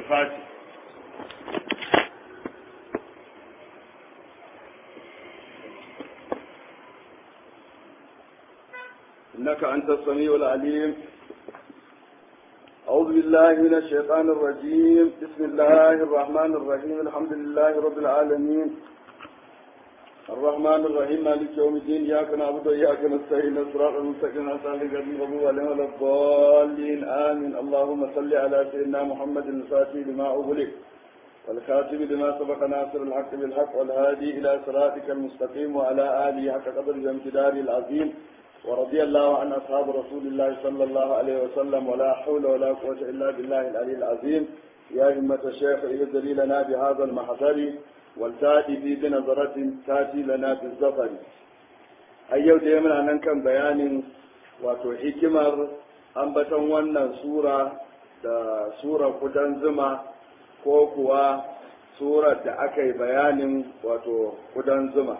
الفاتح إنك أنت السميع العليم أعوذ بالله من الشيطان الرجيم بسم الله الرحمن الرحيم الحمد لله رب العالمين الرحمن الرحيم مالك يوم الدين إياك نعبد وإياك نستعين الصراط المستقيم أسأل لك المغضوب عليهم ولا الضالين آمين اللهم صل على سيدنا محمد الفاتح لما أغلق والخاتم لما سبق ناصر الحق بالحق والهادي إلى صراطك المستقيم وعلى آله حق قدر الامتدار العظيم ورضي الله عن أصحاب رسول الله صلى الله عليه وسلم ولا حول ولا قوة إلا بالله العلي العظيم يا همة الشيخ اهدري لنا بهذا المحضر والتاتي في بنظرة تاتي لنا في الزفر أيو ديما أن كان بيان wato hikimar ambaton wannan sura da sura kudan zuma ko kuwa surar da aka yi bayanin wato kudan zuma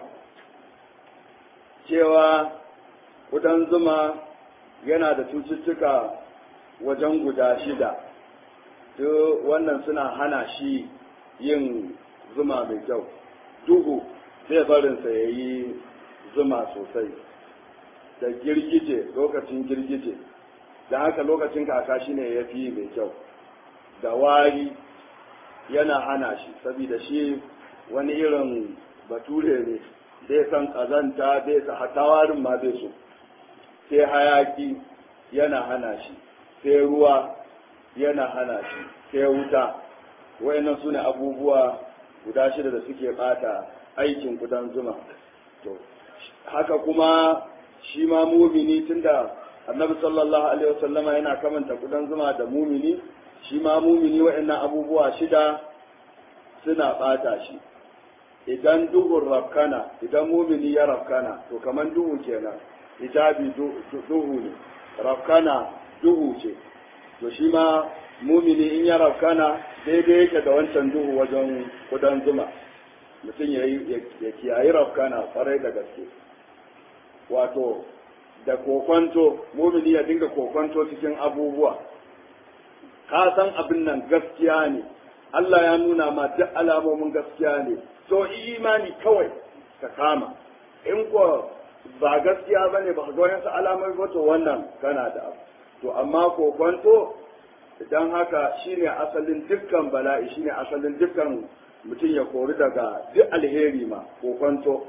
cewa kudan zuma yana da cututtuka wajen guda shida duk wannan suna hana shi yin zuma mai kyau duhu zai barinsa ya yi zuma sosai da girgije lokacin girgije da haka lokacin kaka shi ne ya fi mai kyau da wari yana hana shi saboda shi wani irin bature ne bai san kazanta bai sa hatawarin ma bai so sai hayaki yana hana shi sai ruwa yana hana shi sai wuta wayannan sune abubuwa guda shida da suke bata aikin kudan zuma to haka kuma shi ma mumini tunda annabi sallallahu alaihi wasallama yana kamanta kudan zuma da mumini shi ma mumini wayannan abubuwa shida suna bata shi idan duhun rafkana idan mumini ya rafkana to kaman duhu kenan hijabi duhu ne rafkana duhu ce to shi ma mumini in ya rafkana daidai yake da wancan duhu wajen kudan zuma mutum ya kiyayi rafkana kwarai da gaske wato da kokwanto mumini ya dinga kokwanto cikin abubuwa ka san abin nan gaskiya ne Allah ya nuna ma duk alamomin gaskiya ne to imani kawai ka kama in ko ba gaskiya ba ne ba ga wayansu alamar ba to wannan kana da abu to amma kokonto idan haka shine asalin dukkan bala'i shine asalin dukkan mutum ya kori daga duk alheri ma kokonto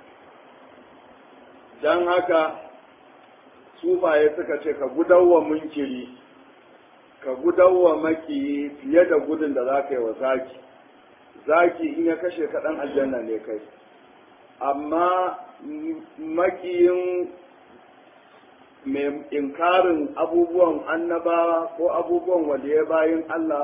dan haka sufaye suka ce ka gudawa munkiri ka gudawa makiyi fiye da gudun da za ka yi wa zaki zaki in ya kashe kaɗan aljanna ne kai amma makiyin mai inkarin abubuwan annabawa ko abubuwan waliye bayan Allah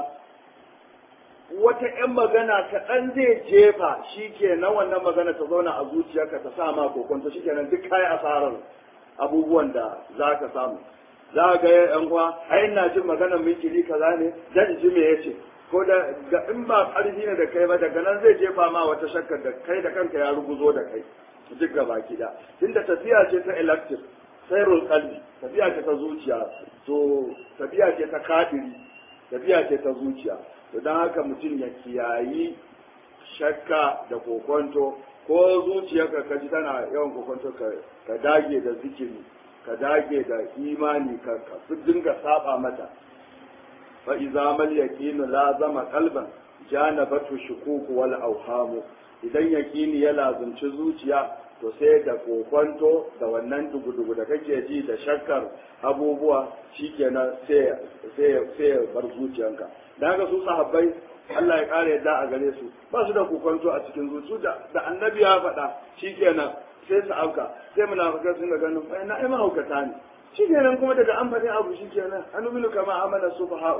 wata ‘yan magana kaɗan zai jefa shi ke na wannan magana ta zauna a zuciyarka ta sa ma kokonta shi kenan duk kayi asarar abubuwan da za ka samu za ga ‘yan uwa ai ina jin maganar mikili kaza ne dan ji me yace ko da ga in ba ƙarfi ne da kai ba daga nan zai jefa ma wata shakkar da kai da kanka ya ruguzo da kai duk gaba gida tunda tafiya ce ta electric sairul kalbi tafiya ce ta zuciya to tafiya ce ta kadiri tafiya ce ta zuciya to don haka mutum ya kiyayi shakka da kokonto ko zuciyarka ka ji tana yawan kokonto ka dage da zikiri ka dage da imani ka fi dinga saba mata fa iza mal yaqinu la zama qalban janabatu shukuku wal awhamu idan yaqini ya lazumci zuciya to sai da kokonto da wannan dugu-dugu da kake ji da shakkar abubuwa shikenan sai sai sai bar zuciyanka da haka su sahabbai Allah ya kare yadda a gare su ba su da kokonto a cikin zuciya da da annabi ya faɗa shikenan sai su auka sai munafikai sun ga ganin fa na ai mahaukata ne shikenan kuma daga an faɗi abu shikenan anuminu kama amana sufaha'u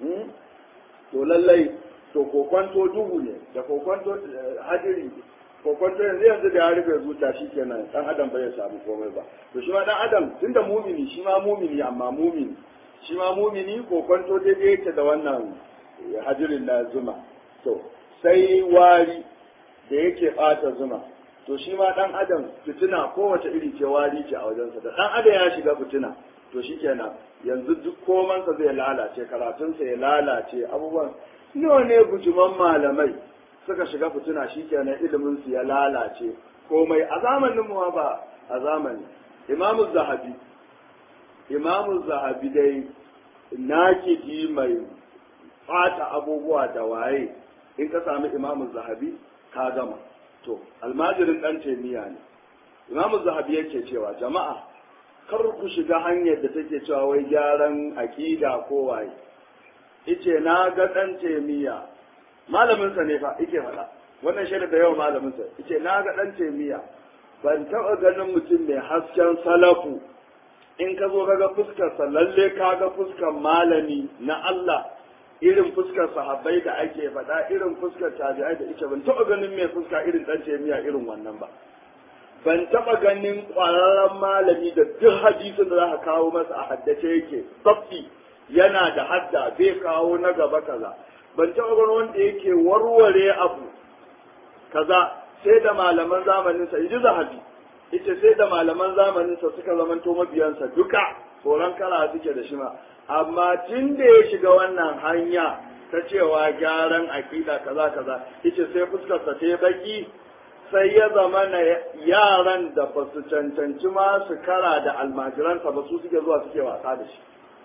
to lallai to kokonto duhu ne da kokonto hadiri kokonto yanzu yanzu da ya rufe zuciya shi kenan dan adam bai samu komai ba to shi ma dan adam tunda mumini shi ma mumini amma mumini shi ma mumini kokonto daidai yake da wannan hadirin na zuma to sai wari da yake bata zuma to shi ma dan adam fitina kowace iri ce wari ce a wajensa da dan adam ya shiga fitina to shikenan yanzu duk komansa zai lalace karatunsa ya lalace abubuwan nawa ne bujuman malamai suka shiga fituna shikenan ilimin su ya lalace komai a zamanin mu ba a zamani imamu zahabi imamu zahabi dai nakidi mai fata abubuwa da waye in ka sami imamu zahabi ka gama to almajirin dan taimiya ne imamu zahabi yake cewa jama'a kar ku shiga hanyar da take cewa wai gyaran aƙida ko waye ice na ga dan taimiya malamin sa ne fa yake faɗa wannan shaida da yawa malamin sa ice na ga dan taimiya ban taɓa ganin mutum mai hasken salafu in ka zo kaga fuskarsa lalle ka ga fuskar malami na Allah irin fuskar sahabbai da ake faɗa irin fuskar tabi'ai da ita ban taɓa ganin mai fuska irin ɗan jami'a irin wannan ba ban taɓa ganin ƙwararren malami da duk hadisin da za ka kawo masa a haddace yake tsaffi yana da hadda bai kawo na gaba kaza ban taɓa ganin wanda yake warware abu kaza sai da malaman zamaninsa in ji zahabi ita sai da malaman zamaninsa suka zamanto mabiyansa duka tsoron kala suke da shi ma amma tun da ya shiga wannan hanya ta cewa gyaran aƙida kaza kaza ita sai fuskarsa ta yi baki sai ya zama na yaran da ba su cancanci ma su kara da almajiransa ba su suke zuwa suke wasa da shi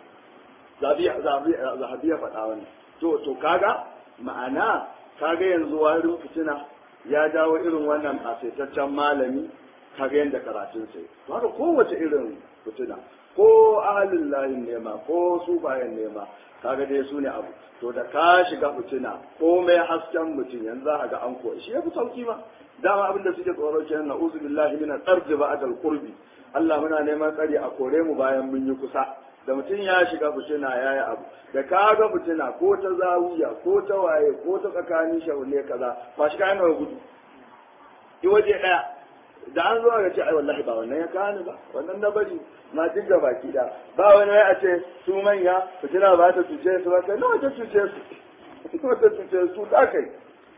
zahabi ya faɗa wani to to kaga ma'ana kaga yanzu warin fitina ya dawo irin wannan asaitaccen malami kaga yadda karatun sai to haka kowace irin fitina ko ahalin layin nema ko su bayan nema kaga dai su ne abu to da ka shiga fitina ko mai hasken mutum yanzu za ga an koyi shi ya fi sauki ma dama abin da suke tsoro kenan na uzu billahi min al-ardi ba'da al-qurbi Allah muna neman tsari a kore mu bayan mun yi kusa da mutum ya shiga fitina ya yi abu da ka ga fitina ko ta zawiya ko ta waye ko ta tsakanin shaune kaza ba shi kayan nawa gudu yi waje ɗaya da an zo ga ce ai wallahi ba wannan ya kani ba wannan na bari na dinga baki da ba wani wai a ce su manya fitina ba ta cuce su ba kai nawa ta cuce su nawa ta cuce su da kai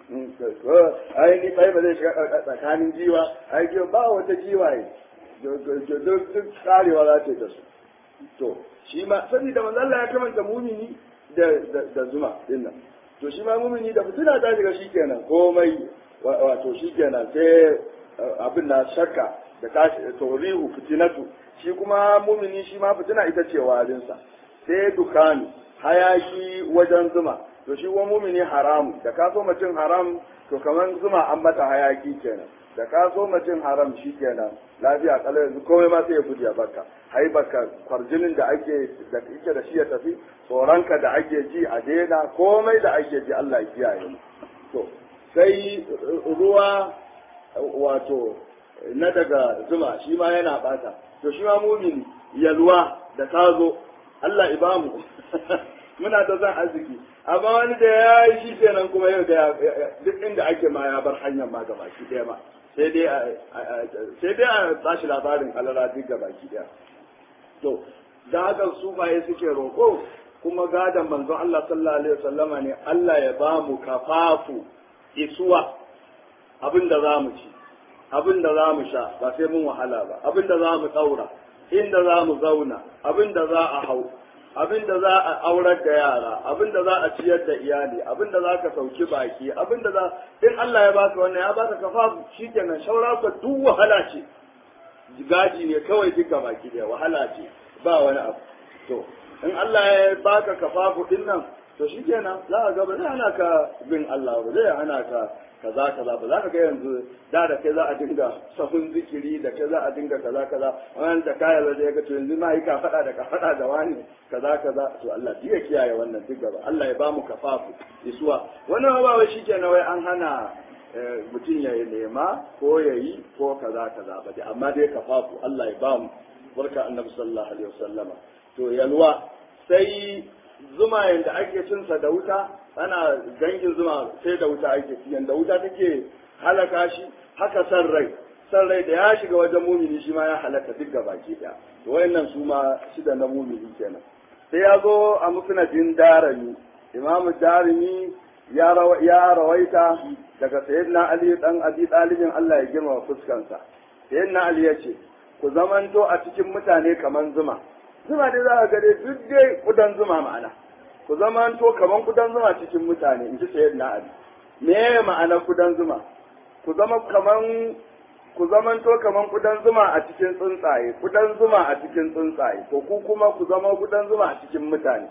ai ni bai ba zai shiga tsakanin jiwa ai ba wata jiwaye duk tsarewa za ta yi da su to shi ma saboda manzo Allah ya kamanta mumini da da zuma dinnan to shi ma mumini da fitina ta shiga shikenan komai wato shikenan sai abin na shakka da tashi taurihu fitinatu shi kuma mumini shi ma fitina ita ce warinsa sai dukani hayaki wajen zuma to shi kuma mumini haramu da ka so mutum haram to kamar zuma an mata hayaki kenan da ka so mutum haram shi kenan lafiya kala yanzu komai ma sai ya gudu ya baka hai baka kwarjinin da ake da kike da shi ya tafi tsoronka da ake ji a daina komai da ake ji Allah ya kiyaye mu to sai ruwa wato na daga zuma shi ma yana bata to shi ma mumini yalwa da ta zo Allah ibamu muna da zan arziki amma wani da ya yi shi kenan kuma yau da duk inda ake ma ya bar hanyar ma gaba ki daya ma sai dai sai dai a bashi labarin alala duk gaba ki daya to da haka su baye suke roƙo kuma gadon manzon Allah sallallahu alaihi wasallama ne Allah ya ba mu kafafu isuwa abin da za mu ci abin da za mu sha ba sai mun wahala ba abin da za mu ɗaura inda za mu zauna abin da za a hau abin da za a aurar da yara abin da za a ciyar da iyali abin da za ka sauki baki abin da za in Allah ya baka wannan ya baka kafa shikenan shaura ka duk wahala ce gaji ne kawai duka baki da wahala ce ba wani abu to in Allah ya baka kafafu din nan to shikenan za ka ga ba zai hana ka bin Allah ba zai hana ka kaza kaza ba za ka ga yanzu da da kai za a dinga sahun zikiri da kai za a dinga kaza kaza wannan da kaya da ya ga to yanzu ma yi ka fada da ka fada da wani kaza kaza to Allah ya kiyaye wannan duk gaba Allah ya bamu kafafu isuwa wannan ba wai shikenan wai an hana mutum ya nema ko ya yi ko kaza kaza ba dai amma dai kafafu Allah ya bamu barka annabi sallallahu alaihi wasallama to yalwa sai zuma yanda ake cinsa da wuta ana gangin zuma sai da wuta ake ci yanda wuta take halaka shi haka san rai san rai da ya shiga wajen mumini shi ma ya halaka duk baki daya to wayannan su ma shida na mumini kenan sai ya zo a musnadin darimi imamu darimi ya ya rawaita daga sayyidina ali dan abi talibin Allah ya girma fuskansa sayyidina ali ya ce ku zamanto a cikin mutane kaman zuma zuma dai za ka ga dai duk dai kudan zuma ma'ana ku zamanto kaman kudan zuma cikin mutane in ji sayyidina ali me ma'ana kudan zuma ku zama kaman ku zamanto kaman kudan zuma a cikin tsuntsaye kudan zuma a cikin tsuntsaye to ku kuma ku zama kudan zuma a cikin mutane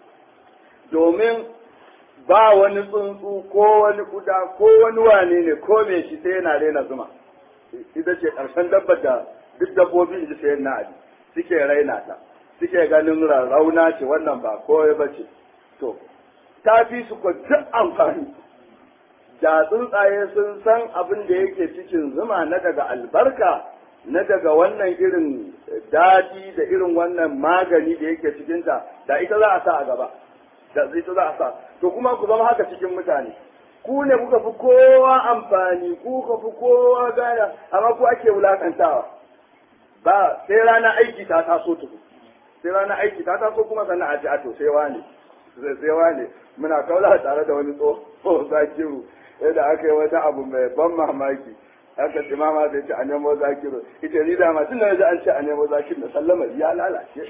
domin ba wani tsuntsu ko wani kuda ko wani wane ne ko me shi sai yana raina zuma ita ce ƙarshen dabbar da duk dabbobi in ji sayan na abi suke raina ta suke ganin rauna ce wannan ba kowai ba ce to ta fi su ko duk amfani da tsuntsaye sun san abin da yake cikin zuma na daga albarka na daga wannan irin daɗi da irin wannan magani da yake cikinta da ita za a sa a gaba da ita za a sa to kuma ku zama haka cikin mutane ku ne kuka fi kowa amfani ku ka fi kowa gaya amma ku ake wulakantawa ba sai rana aiki ta taso tuku sai rana aiki ta taso kuma sannan a ji a to sai wane sai wane muna kaula tare da wani tsoho zakiru yadda aka yi wata abu mai ban mamaki aka ce mama zai ce a nemo zakiru ita ni dama tun da an ce a nemo zakiru da sallama ya lalace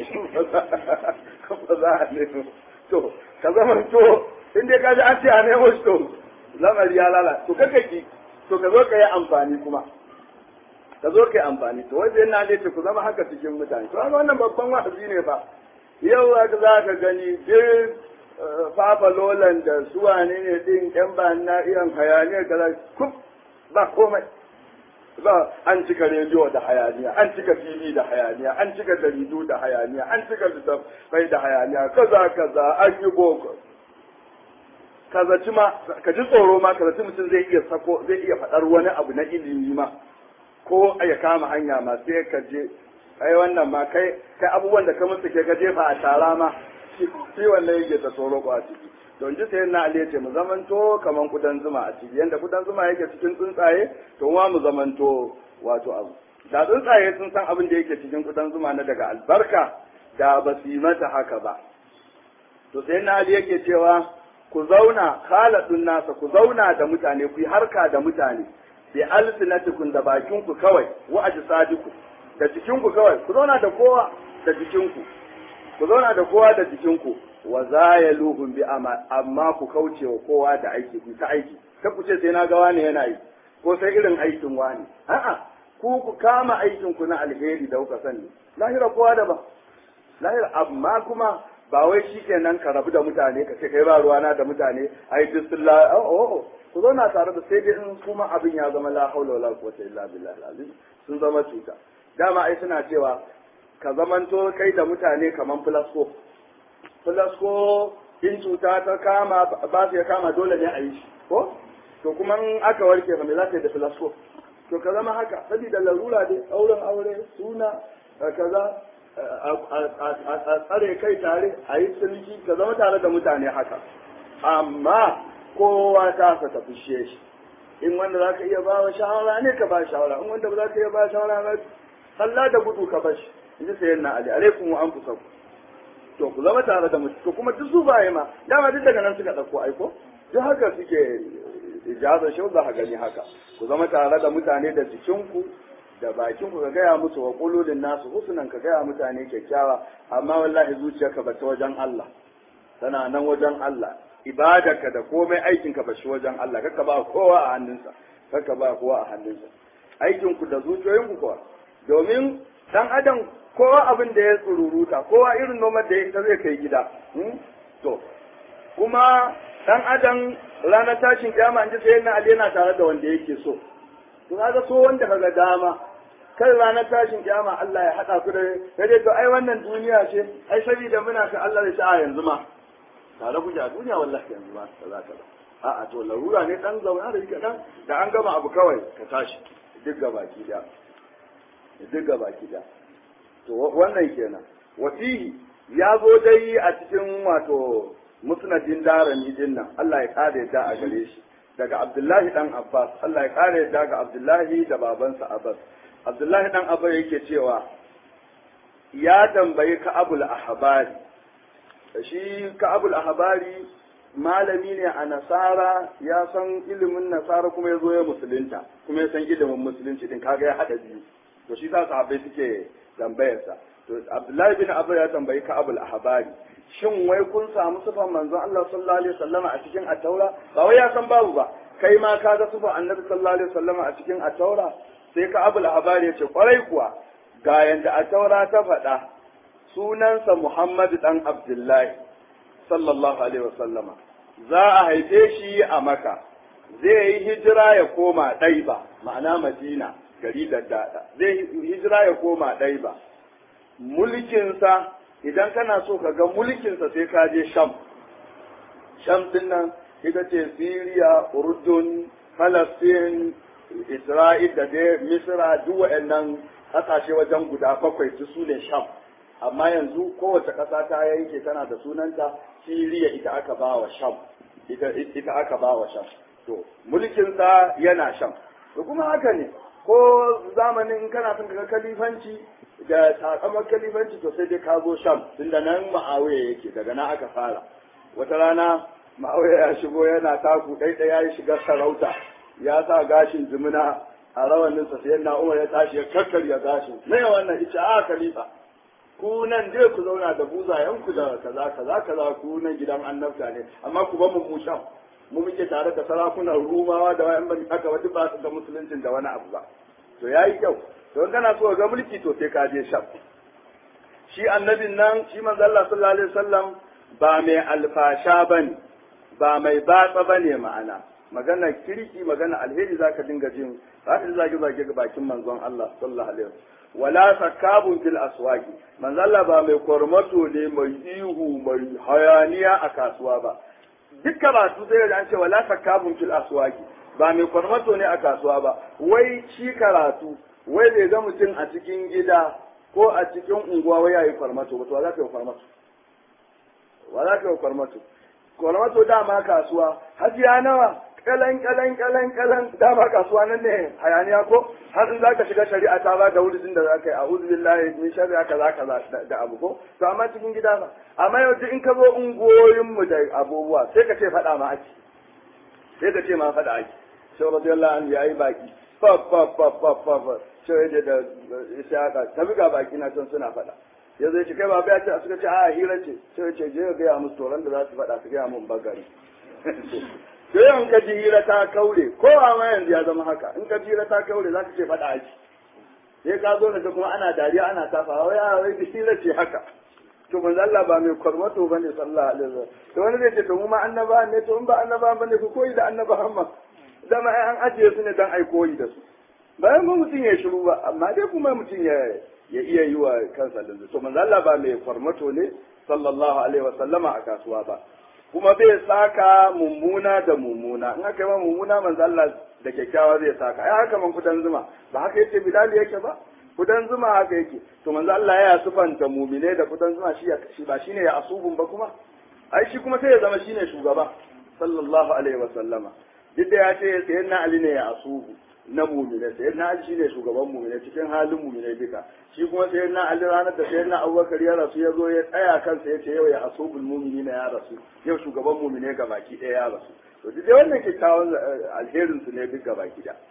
ba za a nemo to ka zama to in dai ka ji an ce a nemo shi to lamari ya lalace to kaka ki to ka zo ka yi amfani kuma ka zo ka yi amfani to wanda yana ne ce ku zama haka cikin mutane to haka wannan babban wa'azi ne ba yau za ka gani duk fafa lolan da su wane ne din yan ba na iyan hayaniyar da kuf ba komai ba an cika rediyo da hayaniya an cika fili da hayaniya an cika jaridu da hayaniya an cika littattafai da hayaniya kaza kaza an yi boko kazaci ma ka ji tsoro ma kazaci mutum zai iya sako zai iya faɗar wani abu na ilimi ma ko ya kama hanya ma sai ka je ai wannan ma kai kai abubuwan da ka musu ke ka jefa a tara ma shi wannan yake ta tsoro ko a ciki don ji sai na aliyace mu zamanto kaman kudan zuma a ciki yanda kudan zuma yake cikin tsuntsaye to ma mu zamanto wato abu da tsuntsaye sun san abin da yake cikin kudan zuma na daga albarka da ba su yi mata haka ba to sai na ali yake cewa ku zauna khaladun nasa ku zauna da mutane ku yi harka da mutane bi alsinatikum da bakinku kawai wa ajsadikum da jikinku kawai ku zauna da kowa da jikinku ku zauna da kowa da jikinku wa zayaluhum bi amma ku kauce wa kowa da aiki ku ta aiki ta ku ce sai na ga wani yana yi ko sai irin aikin wani a'a ku ku kama aikin ku na alheri da kuka sani lahira kowa da ba lahira amma kuma ba wai shikenan ka rabu da mutane ka ce kai ba ruwana da mutane ai duk sun la oh ku zauna tare da sai dai in kuma abin ya zama la haula wala quwwata illa billah azim sun zama cuta dama ai suna cewa ka zamanto kai da mutane kaman flasko flasko in cuta ta kama ba su ya kama dole ne a yi shi ko to kuma in aka warke fa me za ka yi da flasko to ka zama haka saboda larura dai auren aure suna kaza a tsare kai tare a yi sulki ka zama tare da mutane haka amma kowa ta sa ta fushe shi in wanda za ka iya ba wa shawara ne ka ba shawara in wanda ba za ka iya ba shawara ba Allah da gudu ka bashi in ji sayan na ali alaikum wa anfusakum to ku zama tare da mutum to kuma duk su baye ma dama duk daga nan suka dauko aiko duk haka suke ijaza shau za ka gani haka ku zama tare da mutane da jikinku da bakinku ka gaya musu wa qululin nasu husnan ka gaya mutane kyakkyawa amma wallahi zuciyarka ba ta wajen Allah tana nan wajen Allah ibadarka da komai aikinka ba shi wajen Allah kaka ba kowa a hannunsa kaka ba kowa a hannunsa aikinku da zuciyoyinku kuwa domin dan adam kowa abin da ya tsururuta kowa irin noman da ya zai kai gida to kuma dan adam ranar tashin kiyama an ji sai na ali yana tare da wanda yake so to kaga so wanda kaga dama kai ranar tashin kiyama Allah ya hada ku da sai to ai wannan duniya ce ai saboda muna ka Allah ya sa yanzu ma tare kuke a duniya wallahi yanzu ma kaza kaza a'a to larura ne dan zauna da kadan da an gama abu kawai ka tashi duk gabaki da duk gabaki da to wannan kenan wasihi ya zo dai a cikin wato musnadin darani din nan Allah ya kare da a gare shi daga Abdullahi dan Abbas Allah ya kare da ga Abdullahi da babansa Abbas Abdullahi dan Abbas yake cewa ya tambayi Ka'abul Ahbari shi Ka'abul Ahbari malami ne a nasara ya san ilimin nasara kuma ya zo ya musulunta kuma ya san ilimin musulunci din kaga ya hada biyu to shi sa sahabbai suke tambayarsa to Abdullahi bin Abu ya tambayi Ka'abul Ahbari shin wai kun samu sufan manzon Allah sallallahu alaihi wasallama a cikin at-taura ba wai ya san babu ba kai ma ka ga sufan annabi sallallahu alaihi wasallama a cikin at-taura sai ka abul habari ya ce kwarai kuwa ga yanda at-taura ta faɗa sunansa Muhammad dan Abdullahi sallallahu alaihi wasallama za a haife shi a Maka zai yi hijira ya koma Ɗaiba ma'ana Madina gari da dada zai hijira ya koma Ɗaiba mulkinsa idan kana so ka ga mulkinsa sai ka je Sham Sham din nan ita ce Syria Urdun Palestine Isra'il da dai Misra duk waɗannan ƙasashe wajen guda bakwai su ne Sham amma yanzu kowace ƙasa ta yanke tana da sunanta Siriya ita aka ba wa Sham ita ita aka ba wa Sham to mulkinsa yana Sham to kuma haka ne ko zamanin in kana son ga kalifanci da sakamar kalifanci to sai dai ka zo Sham tunda nan Ma'awiya yake daga nan aka fara wata rana Ma'awiya ya shigo yana taku ɗaiɗaya ya shiga sarauta ya sa gashin jimina a rawaninsa sai na Umar ya tashi ya kakkarya gashin me wannan ita a khalifa ku nan dai ku zauna da buzayenku da kaza kaza kaza ku nan gidan annabta ne amma ku ba mu mu sham mu muke tare da sarakunan rumawa da wayan ban aka wata ba su da musuluncin da wani abu ba to yayi kyau to in kana so ga mulki to sai ka je sham shi annabin nan shi manzo Allah sallallahu alaihi wasallam ba mai alfasha bane ba mai batsa bane ma'ana magana kirki magana alheri zaka dinga jin za ka zage zage ga bakin manzon Allah sallallahu alaihi wasallam wala sakabun fil aswaqi manzo Allah ba mai kormato ne mai ihu mai hayaniya a kasuwa ba duk karatu sai da an ce wala sakabun fil aswaqi ba mai kormato ne a kasuwa ba wai shi karatu wai bai ga mutum a cikin gida ko a cikin unguwa wai yayi kormato ba to za ka yi kormato wa za ka yi kormato kormato dama kasuwa hajiya nawa kalan kalan kalan kalan dama kasuwa nan ne hayaniya ko har in zaka shiga shari'a ta ba da wurin da zaka yi a'udhu billahi min sharri kaza kaza da abu ko to amma cikin gida ba amma yau in ka zo ungoyin mu da abubuwa sai ka ce faɗa ma ake sai ka ce ma faɗa ake sai radiyallahu anhu yayi baki fa fa fa fa fa fa sai da da ishaka ta buga baki na can suna faɗa ya zai ce kai ba ya ce suka ce a hira ce sai ce je ga ya musu toran da za su faɗa su ga mun bagari to yau in ka ji hira ta kaure ko a ma yanzu ya zama haka in ka ji hira ta kaure za ka ce faɗa aji sai ka zo da kuma ana dariya ana tafa wai a wai hira ce haka to manzo Allah ba mai kwarmato bane sallallahu alaihi wasallam to wani zai ce to mu ma annaba ne to in ba annaba bane ku koyi da annaba Muhammad dama ai an ajiye su ne dan ai koyi da su bayan mu mutum ya shiru ba amma dai kuma mutum ya ya iya yi wa kansa da to manzo Allah ba mai kwarmato ne sallallahu alaihi wasallama a kasuwa ba kuma bai saka mummuna da mummuna in aka yi ma mummuna manzo Allah da kyakkyawa zai saka ai haka man kudan zuma ba haka yace bilal yake ba kudan zuma haka yake to manzo Allah ya sufanta mumine da kudan zuma shi shi ba shine ya asubun ba kuma ai shi kuma sai ya zama shine shugaba sallallahu alaihi wa sallama duk da ya ce sayyidina ali ne ya asubu na mumine sayyidina ali shine shugaban mumine cikin halin mumine duka shi kuma sayyidina ali ranar da sayyidina abubakar ya rasu ya zo ya tsaya kansa ya ce yau ya asubul mu'minina ya rasu yau shugaban mumine ga baki ɗaya ya rasu to duk wannan kyakkyawan alherin su ne duk ga baki da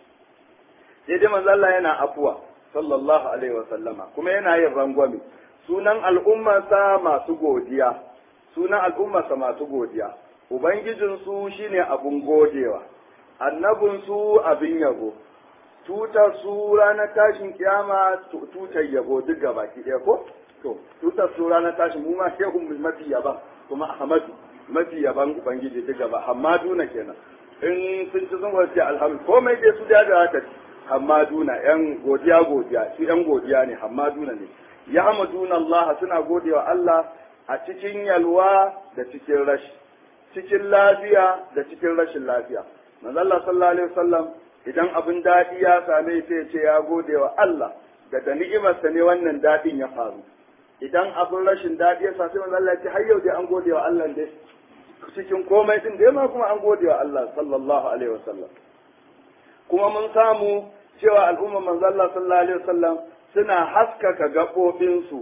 sai dai manzo Allah yana afuwa sallallahu alaihi wa sallama kuma yana yin rangwame sunan al'ummarsa masu godiya sunan al'ummarsa masu godiya ubangijin su shine abun godewa annabin su abin yabo tutar su ranar tashin kiyama tutar yabo duk ga baki ɗaya ko to tutar su ranar tashin mu ma shehu mafi yaban kuma ahmadu mafi yaban ubangiji duk gaba hamaduna kenan in sun ci sun wace alhamdu komai dai su da haka hamaduna yan godiya godiya su yan godiya ne hamaduna ne ya hamaduna Allah suna godewa Allah a cikin yalwa da cikin rashi cikin lafiya da cikin rashin lafiya manzo Allah sallallahu alaihi wasallam idan abin daɗi ya same sai ya ce ya gode wa Allah da da ni'imarsa ne wannan daɗin ya faru idan abin rashin daɗi ya sa sai manzo Allah ya ce har yau dai an gode wa Allah dai cikin komai din dai ma kuma an gode wa Allah sallallahu alaihi wasallam kuma mun samu cewa al'umma manzo Allah sallallahu alaihi wasallam suna haskaka gaɓoɓinsu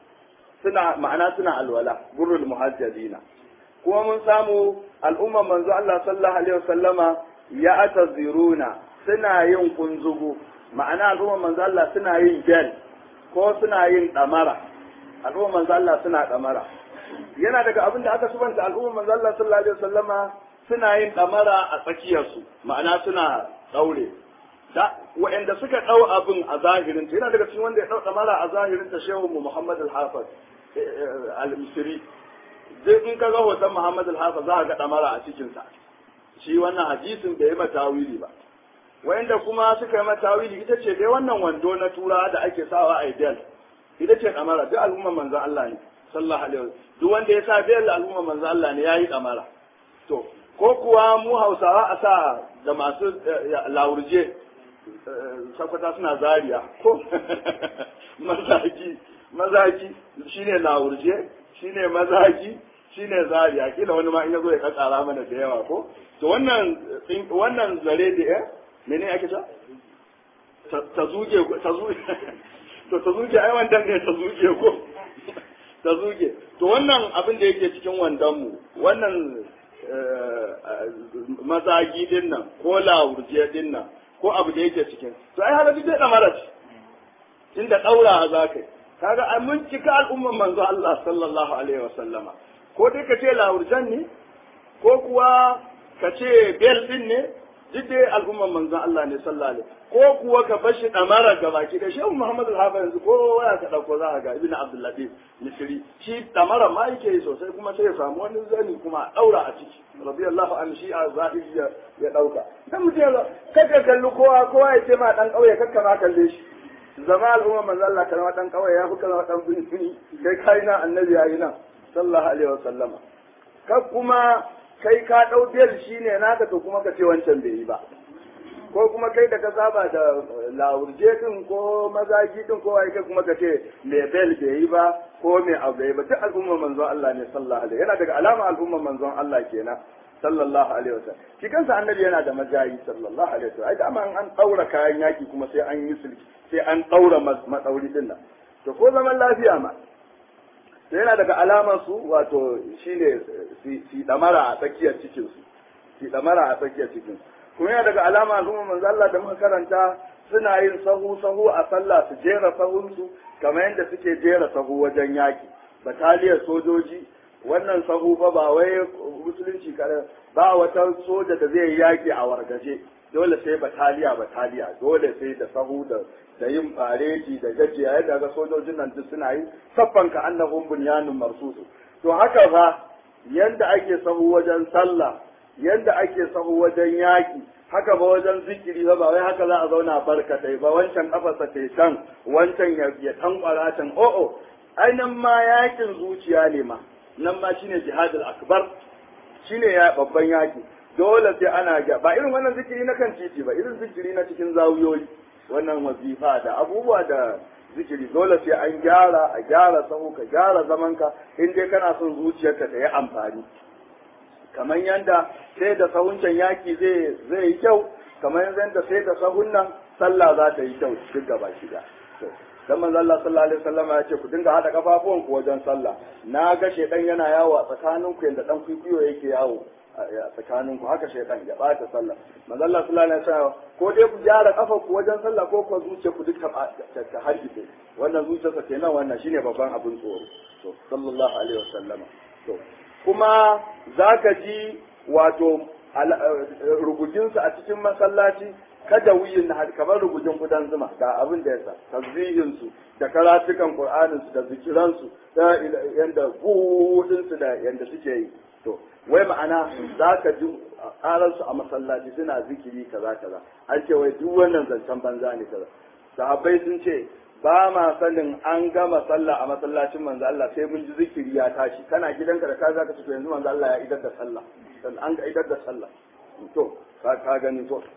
suna ma'ana suna alwala gurul muhajjalina kuma mun samu al'umma manzo Allah sallallahu alaihi wasallama ya ataziruna suna yin kunzugu ma'ana al'umma manzo Allah suna yin gel ko suna yin damara al'umma manzo Allah suna damara yana daga abin da aka subanta al'ummar manzo Allah sallallahu alaihi wasallama suna yin damara a tsakiyarsu ma'ana suna daure da wa'anda suka dau abin a zahirin yana daga cikin wanda ya dau damara a zahirin ta shehu mu Muhammad al-Hafiz al-Misri zai in ka ga hoton Muhammad al-Hafiz za ka ga damara a cikin sa shi wannan hadisin bai yi matawili ba wa'anda kuma suka yi matawili ita ce dai wannan wando na tura da ake sawa a idel ita ce damara duk al'ummar manzon Allah ne sallallahu alaihi wasallam duk wanda ya sa biyar al'ummar manzon Allah ne yayi damara to ko kuwa mu Hausawa a sa da masu laurje sakwata suna zariya ko mazaki mazaki shine laurje shine mazaki shine zariya kila wani ma in yazo ya katsara mana da yawa ko to wannan wannan zare da eh mene ake ta ta zuge ta zuge to ta zuge ai wandan ne ta zuge ko ta zuge to wannan abin da yake cikin wandan mu wannan mazagi din nan ko lawurje din nan ko abu da yake cikin to ai halabi zai da mara inda daura za ka kaga ai mun cika al'umman manzo Allah sallallahu alaihi wa sallama ko dai ka ce lawurjan ne ko kuwa ka ce bel din ne duk dai al'umman manzon Allah ne sallallahu alaihi ko kuwa ka bashi damara ga baki da shehu Muhammad al-Hafiz yanzu ko waya ka dauko za ka ga Ibn Abdul Latif Misri shi damara ma yake yi sosai kuma sai ya samu wani zani kuma a daura a ciki radiyallahu an shi a zahiri ya dauka dan mutum ya kaga kallu kowa kowa ya ce ma dan kauye kakka ma kalle shi zama al'umman manzon Allah kana dan kauye ya fi kana dan bini kai kai na annabi yayi nan sallallahu alaihi wasallama ka kuma kai ka ɗau bel shi ne naka to kuma ka ce wancan bai yi ba ko kuma kai da ka saba da lawurje din ko mazaki din ko wai kai kuma ka ce me bel bai yi ba ko me abu bai yi ba duk al'ummar manzon Allah ne sallallahu alaihi yana daga alama al'ummar manzon Allah kenan sallallahu alaihi wasallam shi kansa annabi yana da majayi sallallahu alaihi wasallam ai dama an daura kayan yaki kuma sai an yi sulki sai an daura matsauri din nan to ko zaman lafiya ma sai yana daga alamar su wato shine si damara a tsakiyar cikin su si damara a tsakiyar cikin kuma yana daga alama al'umma manzo Allah da muka karanta suna yin sahu sahu a sallah su jera sahun su kamar yadda suke jera sahu wajen yaki bataliyar sojoji wannan sahu fa ba wai musulunci kare ba wata soja da zai yaki a wargaje dole sai bataliya bataliya dole sai da sahu da da yin fareti da gajiya yadda ga sojojin nan duk suna yi saffan ka annahum bunyanun marsusu to haka fa yanda ake sahu wajen sallah yanda ake sahu wajen yaki haka ba wajen zikiri ba ba wai haka za a zauna barkatai ba wancan kafarsa ta can wancan ya ya tankwara can o'o ai nan ma yakin zuciya ne ma nan ma shine jihadul akbar shine ya babban yaki dole sai ana ga ba irin wannan zikiri na kan titi ba irin zikiri na cikin zawiyoyi wannan wazifa da abubuwa da zikiri dole sai an gyara a gyara sahu ka gyara zamanka in dai kana son zuciyarka ta yi amfani kamar yanda sai da sahun can yaki zai zai yi kyau kamar yanda sai da sahun nan sallah za ta yi kyau duk gaba shida dan manzo Allah sallallahu alaihi wasallam ya ce ku dinga hada kafafuwan ku wajen sallah na ga shedan yana yawo a tsakanin ku yanda dan kwikwiyo yake yawo a tsakanin ku haka shaytan ya bata sallah manzo Allah sallallahu alaihi wasallam ko dai ku gyara kafar ku wajen sallah ko ku zuciya ku duk ta hargitse wannan zuciyarsa kenan wannan shine babban abin tsoro to sallallahu alaihi wasallam to kuma zaka ji wato rugujinsa a cikin masallaci kada wuyin na kamar rugujin kudan zuma ga abin da yasa tasbihin su da karatukan qur'anin su da zikiran su da yanda gudun su da yanda suke yi to wai ma'ana za ka ji karar su a masallaci suna zikiri kaza kaza an ce wai duk wannan zancen banza ne kaza sahabbai sun ce ba ma sanin an gama sallah a masallacin manzo Allah sai mun ji zikiri ya tashi kana gidanka da ka zaka ci yanzu manzo Allah ya idar da sallah dan an ga idar da sallah to ka gani to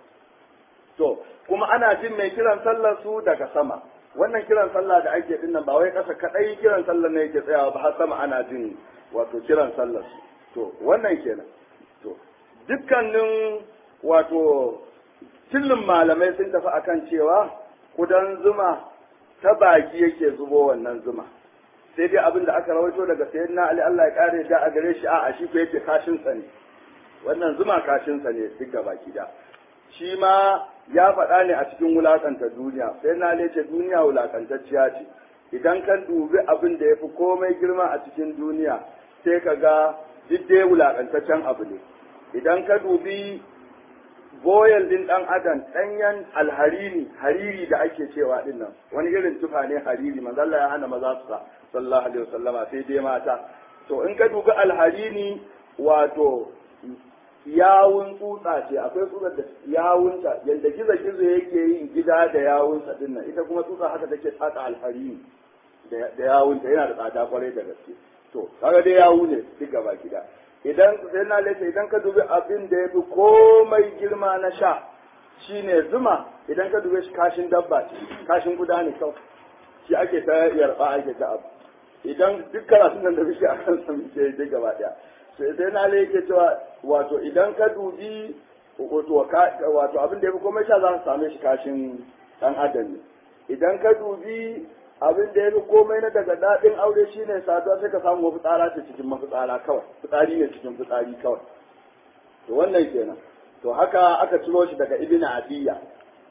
to kuma ana jin mai kiran sallar su daga sama wannan kiran sallah da ake dinnan ba wai kasa kadai kiran sallar ne yake tsayawa ba har sama ana jin wato kiran sallar su to wannan kenan to dukkanin wato cillin malamai sun tafi akan cewa kudan zuma ta baki yake zubo wannan zuma sai dai abin da aka rawaito daga sayyidina Ali Allah ya kare da a gare shi a shi ko yake kashin sa ne wannan zuma kashin sa ne duk baki da shi ma ya faɗa ne a cikin wulakanta duniya sai na ce duniya wulakantacciya ce idan kan dubi abin da ya fi komai girma a cikin duniya sai ka ga duk dai wulaƙantaccen abu ne idan ka dubi boyal din ɗan adam ɗanyen alhariri hariri da ake cewa din nan wani irin tufa ne hariri manzo Allah ya hana maza su sa sallallahu alaihi wasallama sai dai mata to in ka dubi alhariri wato yawun tsutsa ce akwai tsutsar da yawunta yadda gizo gizo yake yin gida da yawunsa din nan ita kuma tsutsa haka take tsaka alhariri da yawunta yana da tsada kwarai da gaske to kaga dai yawu ne duk gaba gida idan sai na lace idan ka dubi abin da yafi komai girma na sha shine zuma idan ka dube shi kashin dabba ce kashin guda ne kawai shi ake ta yarba ake ta abu idan duk karatun nan da bishi a kan sa muke duk gaba daya sai sai na lace yake cewa wato idan ka dubi wato wato abin da yafi komai sha za ka same shi kashin dan adam ne idan ka dubi abin da ya fi komai na daga daɗin aure shine saduwa sai ka samu fitsara ce cikin mafitsara kawai fitsari ne cikin fitsari kawai to wannan kenan to haka aka ciro shi daga ibn adiya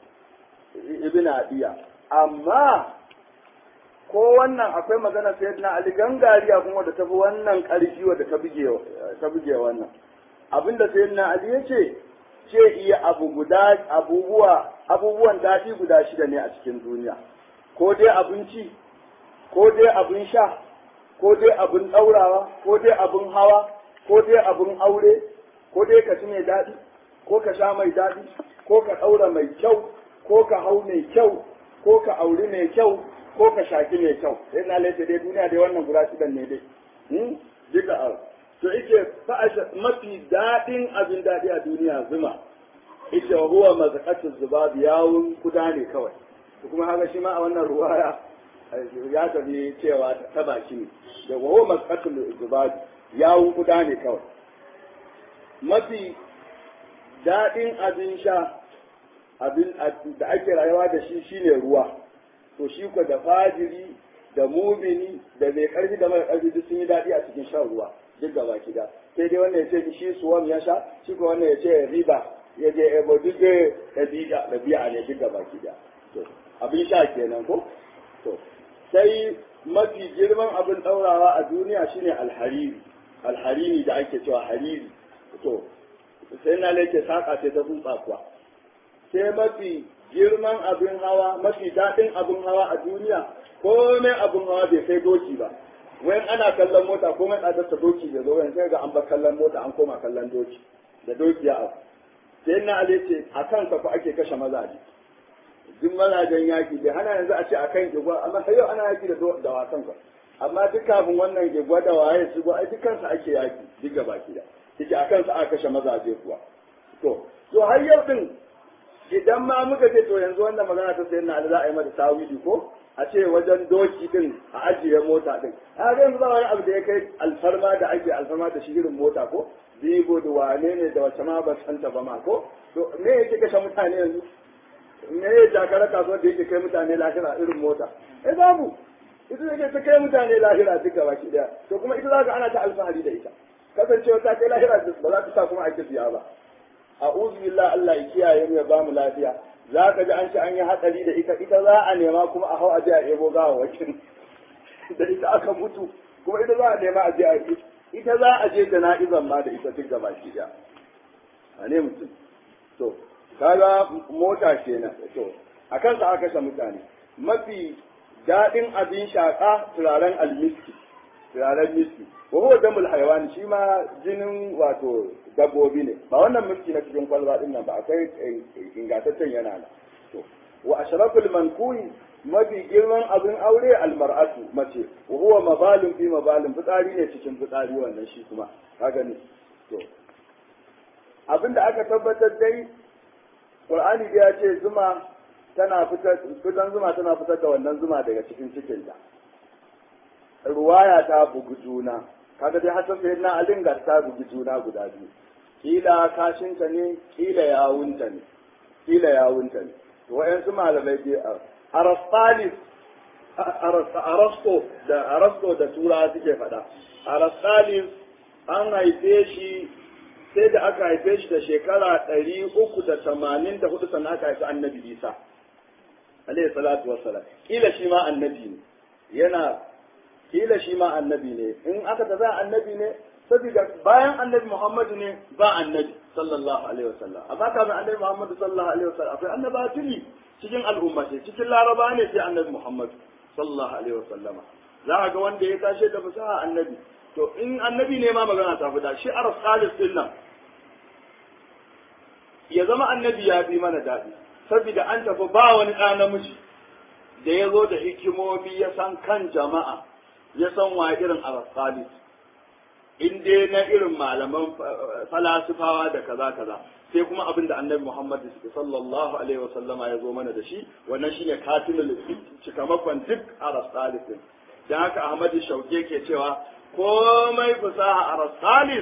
ibn adiya amma ko wannan akwai magana sai na ali gangariya kuma da tafi wannan ƙarfi wadda ta buge ta buge wannan abinda sai na ali yace ce iya abu guda abubuwa abubuwan daɗi guda shida ne a cikin duniya ko dai abinci ko dai abin sha ko dai abin ɗaurawa ko dai abin hawa ko dai abin aure ko dai ka ci mai daɗi ko ka sha mai daɗi ko ka ɗaura mai kyau ko ka hau mai kyau ko ka auri mai kyau ko ka shaki mai kyau sai na laifin dai duniya dai wannan guda shidan ne dai duka a to ike fa'asha mafi daɗin abin daɗi a duniya zuma ita huwa mazaqatu zubab yawun kuda ne kawai kuma haka shi ma a wannan ruwaya ya tafi cewa ta baki ne da wawo maskatul zubadi yawun kuda ne kawai mafi daɗin abin sha abin da ake rayuwa da shi shine ruwa to shi ko da fajiri da mumini da mai karfi da mara karfi duk sun yi daɗi a cikin shan ruwa duk gaba gida sai dai wannan ya ce shi suwam ya sha shi ko wannan ya ce riba ya je ebo duk da ɗabi'a ne duk gaba gida to abin sha kenan ko to sai mafi girman abin ɗaurawa a duniya shine alhariri alhariri da ake cewa hariri to sai na lake saƙa ce ta tsutsa kuwa sai mafi girman abin hawa mafi daɗin abin hawa a duniya komai abin hawa bai kai doki ba wayan ana kallon mota komai tsadar ta doki da zo wayan sai ga an bar kallon mota an koma kallon doki da doki ya abu sai na ce a kansa ko ake kashe mazaje duk mazajen yaki bai hana yanzu a ce a kan igwa amma har yau ana yaki da da wasan ka amma duk kafin wannan igwa da waye su ai duk kansa ake yaki duk gaba ki da yake a kansa aka kashe mazaje kuwa to to har yau din idan ma muka ce to yanzu wannan magana ta sayan na za a yi mata tawili ko a ce wajen doki din a ajiye mota din a ga yanzu ba wani abu da ya kai alfarma da ake alfarma da shi irin mota ko bigo da wane ne da wace ma ba santa ba ma ko to me yake kashe mutane yanzu me ya jakara kasuwar da yake kai mutane lahira irin mota eh babu ita yake ta kai mutane lahira duk gaba ki daya to kuma ita zaka ana ta alfahari da ita kasancewa ta kai lahira ba za ta sa kuma ake siya ba a'udhu billahi Allah ya kiyaye mu ya ba mu lafiya za ka ji an ci an yi hatsari da ita ita za a nema kuma a hau a je a ebo gawa wakil da ita aka mutu kuma ita za a nema a je a ita za a je jana'izan ma da ita duk gaba ki daya a ne mutum to kaga mota kenan to a kansa aka kashe mutane mafi daɗin abin shaƙa turaren almiski turaren miski wa huwa damul hayawan shi ma jinin wato dabbobi ne ba wannan miski na cikin kwalba din nan ba akwai ingantaccen yana nan to wa ashraful mankuhi mafi girman abin aure almar'atu mace wa huwa mabalun fi mabalun fitsari ne cikin fitsari wannan shi kuma kaga ne to abinda aka tabbatar dai Qur'ani da ya ce zuma tana fitar fitan zuma tana fitar da wannan zuma daga cikin cikinta. Ruwaya ta bugu juna, kaga dai hasan sai na alinga ta bugi juna guda biyu. Kila kashinta ne, kila yawunta ne, kila yawunta ne. To wayansu malamai dai Arastalis Arasto da Arasto da Tura suke faɗa. Arastalis an haife shi sai da aka haife shi da shekara ɗari uku da tamanin da hudu sannan aka haifi annabi isa alayhi salatu wassalam kila shi ma annabi ne yana kila shi ma annabi ne in aka tafi annabi ne saboda bayan annabi Muhammadu ne ba annabi sallallahu alaihi wasallam amma kafin annabi Muhammadu sallallahu alaihi wasallam akwai annaba tuni cikin al'umma ce cikin laraba ne sai annabi Muhammadu sallallahu alaihi wasallama za a ga wanda ya tashe da fasaha annabi to in annabi ne ma magana ta fita shi arab salis din nan ya zama annabi ya bi mana daɗi saboda an tafi ba wani ɗa namiji da ya zo da hikimomi ya san kan jama'a ya san wa irin arab salis in dai na irin malaman falasifawa da kaza kaza sai kuma abin da annabi Muhammad sallallahu alaihi wasallama ya zo mana da shi wannan shine katilul cikamakon duk arasalis din dan haka Ahmad Shauke ke cewa komai fasaha arasalis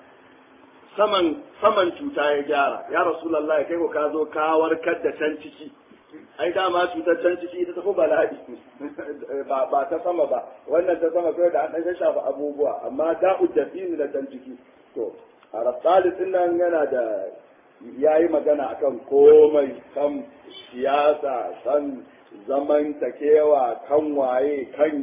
saman saman cuta ya gyara ya rasulullahi kai ko ka zo ka warkar da can ciki ai dama cutar can ciki ita tafi bala'i ba ba ta sama ba wannan ta sama kai da an dan shafa abubuwa amma da'u dafini da can ciki to arasalis din nan yana da ya yi magana akan komai kan siyasa kan zaman takewa kan waye kan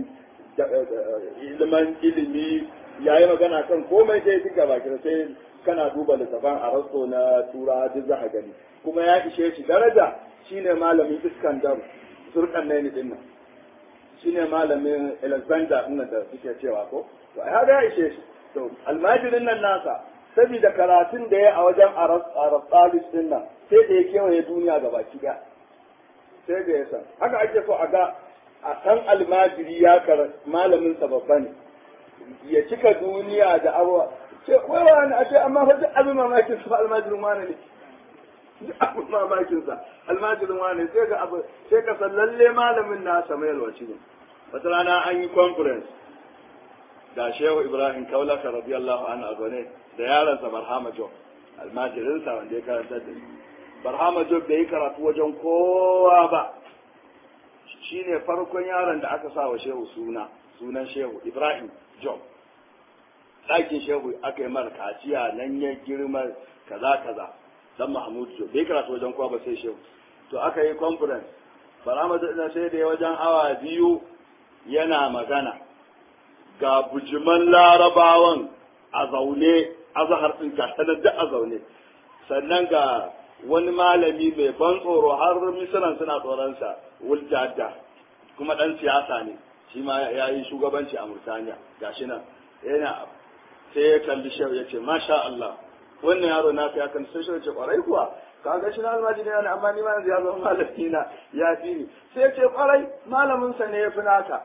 ilimin ilimi ya yi magana kan komai dai duka baki sai kana duba littafan arasto na tura duk za a gani kuma ya ishe shi daraja shine malamin iskandar zurkan ne din nan shine malamin alexander din da suke cewa ko to ya ga ishe shi to almajirin nan nasa saboda karatun da ya a wajen arastalis din nan sai da ya kewaye duniya ga baki ɗaya sai da ya san haka ake so a ga a san almajiri ya kar malamin sa babba ne ya cika duniya da abuwa ce wai wani a ce amma fa duk abin mamakin sa almajirin wani ne duk abin mamakin sa almajirin wani sai ga abu sai ka san lalle malamin na Samuel Waci ne wata rana an yi conference da Shehu Ibrahim Kaulaka radiyallahu anhu a gone da yaransa Barhama Job almajirinsa wanda ya karanta da Barhama Job bai yi karatu wajen kowa ba shine farkon yaron da aka sa wa Shehu suna sunan Shehu Ibrahim Job ɗakin Shehu aka yi mara kaciya nan ya girma kaza kaza dan Mahmud Job bai karatu wajen kowa ba sai Shehu to aka yi conference Barhama Job sai da wajen awa biyu yana magana ga bujiman larabawan a zaune azahar ɗin tattalar da a zaune sannan ga wani malami mai ban tsoro har misiran suna tsoronsa wuljadda kuma ɗan siyasa ne shi ma ya yi shugabanci a murtaniya ga shi nan yana sai ya kalli shehu ya ce masha Allah wannan yaro na fi akan sai shehu ya ce kwarai kuwa ka ga shi na almajiri ne amma ni ma yanzu ya zama malami na ya fi ni sai ya ce kwarai malamin sa ne ya fi naka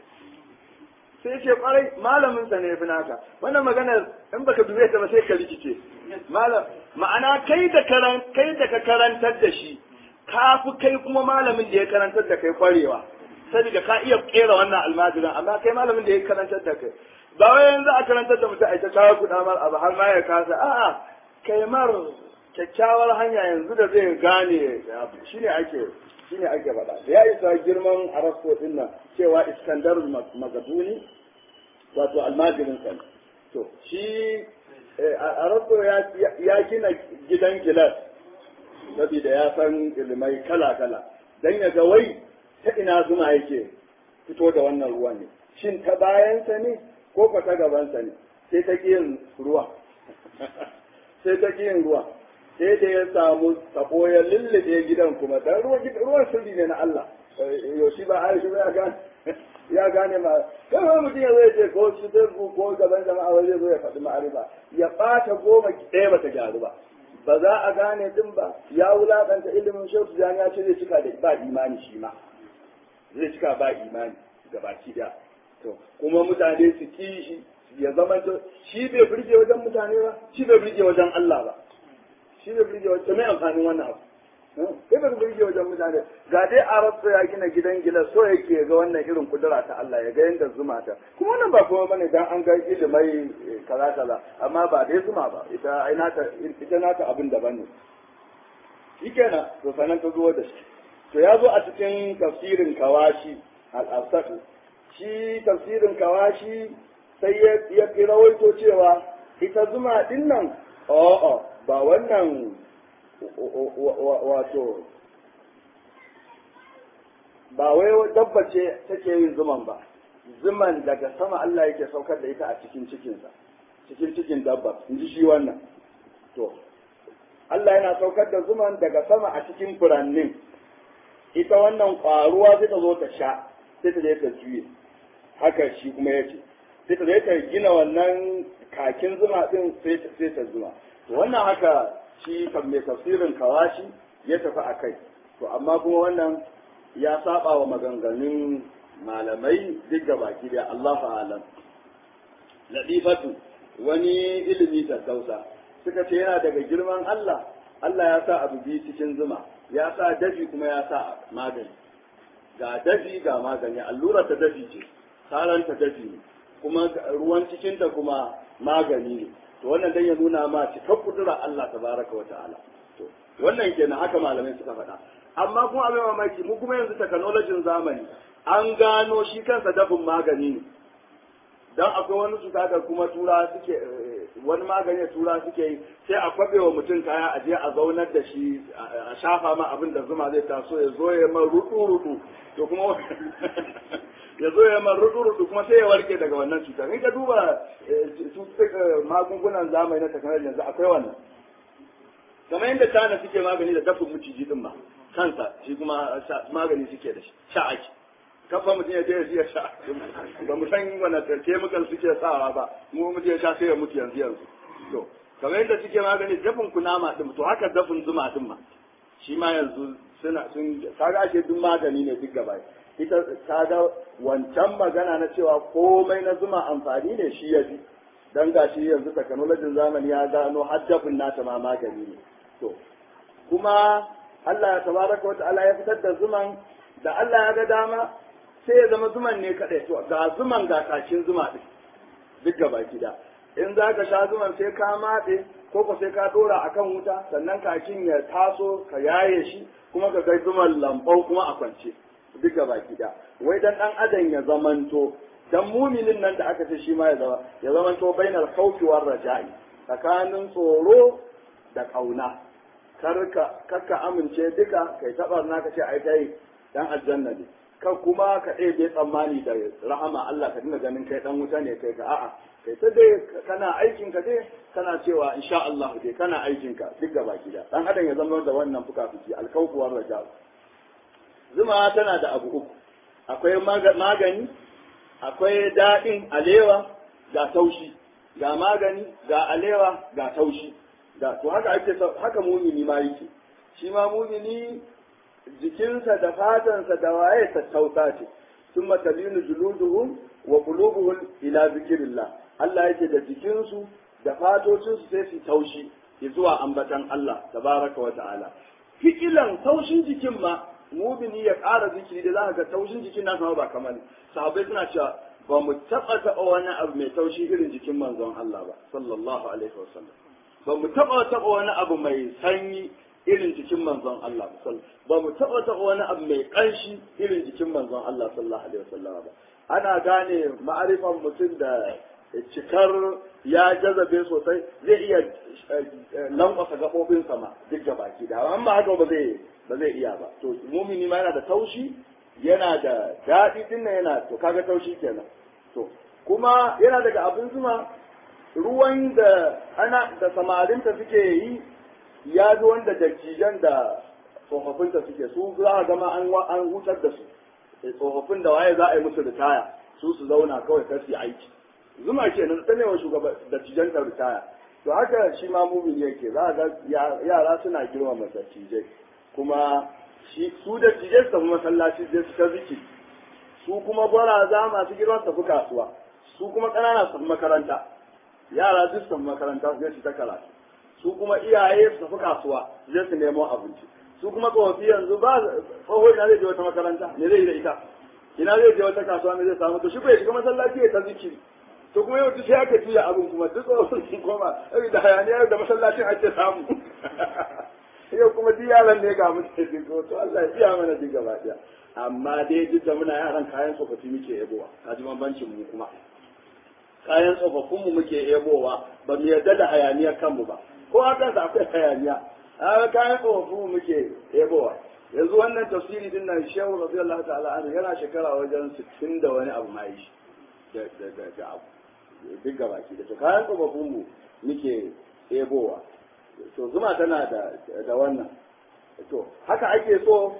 sai ce kwarai malamin sa ne ya fi naka wannan maganar in baka dube ta ba sai ka rikice malam ma'ana kai da karan kai da ka karantar da shi ka fi kai kuma malamin da ya karantar da kai kwarewa saboda ka iya kera wannan almajirin amma kai malamin da ya karantar da kai ba wai yanzu a karantar da mutum a ta kawo kuɗa mar abu har ma ya kasa a'a kai mar kyakkyawar hanya yanzu da zai gane shine ake shine ake faɗa da ya isa girman arasko din nan cewa iskandar magaduni wato almajirin sa to shi arasko ya gina gidan gilas saboda ya san ilimai kala kala dan ya ga wai ta ina zuma yake fito da wannan ruwa ne shin ta bayansa ne ko ko ta gabansa ne sai ta yin ruwa sai ta yin ruwa sai da ya samu tabo ya lullube gidan kuma dan ruwan sirri ne na Allah yaushe ba Aisha ya gane ya gane ma kai ma mutum ya zai ce ko shi zai ko gaban jama'a wai zai zo ya faɗi ma'arifa ya ɓata goma ɗaya bata gyaru ba ba za a gane din ba ya wulaƙanta ilimin shehu tijani ya ce zai cika da ba imani shi ma zai cika ba imani gabaki ɗaya to kuma mutane su ki shi ya zama shi bai burge wajen mutane ba shi bai burge wajen Allah ba shi bai burge wajen mai amfanin wannan abu sai bai burge wajen mutane ga dai arab ya gina gidan gila so yake ga wannan irin kudura ta Allah ya ga yanda zuma ta kuma wannan ba kuma bane dan an ga ilimai kaza kaza amma ba dai zuma ba ita ai nata ita nata abin daban ne shikenan to sanan ta zo da shi to ya zo a cikin tafsirin kawashi al-asad shi tafsirin kawashi sai ya ya rawaito cewa ita zuma din nan a'a ba wannan wato ba wai dabba ce take yin zuman ba zuman daga sama Allah yake saukar da ita a cikin cikinsa cikin cikin dabba in ji shi wannan to Allah yana saukar da zuman daga sama a cikin furannin ita wannan ƙwaruwa sai ta zo ta sha sai ta je ta juye haka shi kuma ya ce sai ta je ta gina wannan kakin zuma din sai ta zuma to wannan haka shi kan mai tafsirin kawashi ya tafi a kai to amma kuma wannan ya saba wa maganganun malamai duk da baki da Allah alam ladifatu wani ilimi tattausa suka ce yana daga girman Allah Allah ya sa abu biyu cikin zuma ya sa dafi kuma ya sa magani ga dafi ga magani allura ta dafi ce saranta dafi ne kuma ruwan cikinta kuma magani ne to wannan dan ya nuna ma cikar kudura Allah tabaraka wa ta'ala to wannan kenan haka malamai suka faɗa amma kuma abin mamaki mu kuma yanzu technology zamani an gano shi kansa dafin magani ne dan akwai wani su kaga kuma tura suke wani magani tura suke yi sai a kwabe wa mutum kaya a je a zaunar da shi a shafa ma abin da zuma zai taso ya zo ya man rudu rudu to kuma ya zo ya man rudu rudu kuma sai ya warke daga wannan cutar in ka duba magungunan zamani na technology yanzu akwai wannan kamar yadda tana suke magani da dafin miciji din ma kansa shi kuma magani suke da shi sha ake kafa mutum ya je ya sha ba mu san wani chemical suke sawa ba mu mutum ya sha sai ya mutu yanzu yanzu to kamar yadda suke magani dafin kunama din to haka dafin zuma din ma shi ma yanzu suna sun kaga ake duk magani ne duk gaba ita kaga wancan magana na cewa komai na zuma amfani ne shi ya fi dan gashi yanzu technology zamani ya gano har dafin nata ma magani ne to kuma Allah ya tabaraka wa ta'ala ya fitar da zuman da Allah ya ga dama sai ya zama zuman ne kaɗai to ga zuman ga kakin zuma ɗin duk gaba gida in za ka sha zuman sai ka matse ko ko sai ka ɗora a kan wuta sannan kakin ya taso ka yaye shi kuma ka kai zuman lambau kuma a kwance duk gaba gida wai dan ɗan adam ya zamanto dan muminin nan da aka ce shi ma ya zama ya zamanto bainar khawfi war raja'i tsakanin tsoro da kauna karka karka amince duka kai tabar naka ce ai kai dan aljanna ne kan kuma ka ɗebe tsammani da rahama Allah ka dinga ganin kai dan wuta ne kai ka a'a kai ta dai kana aikin ka dai kana cewa insha Allah dai kana aikin ka duk gaba gida dan adam ya zama da wannan fuka-fuki alkawfuwar raja zuma tana da abu uku akwai magani akwai daɗin alewa ga taushi ga magani ga alewa ga taushi da to haka ake haka mumini ma yake shi ma mumini jikinsa da fatansa da waye tattausa ce sun matalinu juluduhum wa qulubuhum ila zikrillah Allah yake da jikinsu da fatocinsu sai su taushi zuwa ambatan Allah tabaraka wa ta'ala fikilan taushin jikin ma mubini ya ƙara zikiri da za ga taushin jikin nasa ba kamar sahabbai suna cewa ba mu taɓa taɓa wani abu mai taushi irin jikin manzon Allah ba sallallahu alaihi wasallam ba mu taɓa taɓa wani abu mai sanyi irin jikin manzon Allah ba mu taɓa taɓa wani abu mai ƙanshi irin jikin manzon Allah sallallahu alaihi wasallam ba ana gane ma'arifan mutum da cikar ya jazabe sosai zai iya lankwasa gaɓoɓinsa ma duk da baki da amma haka ba zai ba zai iya ba to mumini ma yana da taushi yana da daɗi din yana to kaga taushi kenan to kuma yana daga abin zuma ruwan da ana da samarinta suke yi ya fi wanda dattijan da tsofaffinta suke su za a gama an hutar da su tsofaffin da waye za a yi musu ritaya su su zauna kawai kar su aiki zuma ke nan ta wa shugaba dattijan ta ritaya to haka shi ma mumin yake za a ga yara suna girmama dattijai kuma shi su dattijai su tafi masallaci zai su ta ziki su kuma gwaraza masu girma su tafi kasuwa su kuma ƙanana su tafi makaranta yara duk su tafi makaranta zai su ta karatu su kuma iyaye su tafi kasuwa zai su nemo abinci su kuma tsofaffi yanzu ba tsoho ina zai je wata makaranta ne zai yi da ita ina zai je wata kasuwa ne zai samu to shi bai shiga masallaci ya ta zikiri to kuma yau sai aka tuya abin kuma duk tsofaffin sun koma da hayaniya da masallacin ake samu yau kuma duk yaran ne ga muke digo to Allah ya biya mana duk gaba daya amma dai duk da muna yaran kayan tsofaffi muke yebowa kaji bambancin mu kuma kayan tsofaffin mu muke yebowa ba mu yarda da hayaniyar kanmu ba ko haka da akwai hayaniya a kayan tsofaffin mu muke yebowa yanzu wannan tafsiri din nan shehu radiyallahu ta'ala anhu yana shekara wajen 60 da wani abu mai shi da da da da abu duk gabaki da to kayan tsofaffin mu muke ebowa to zuma tana da da wannan to haka ake so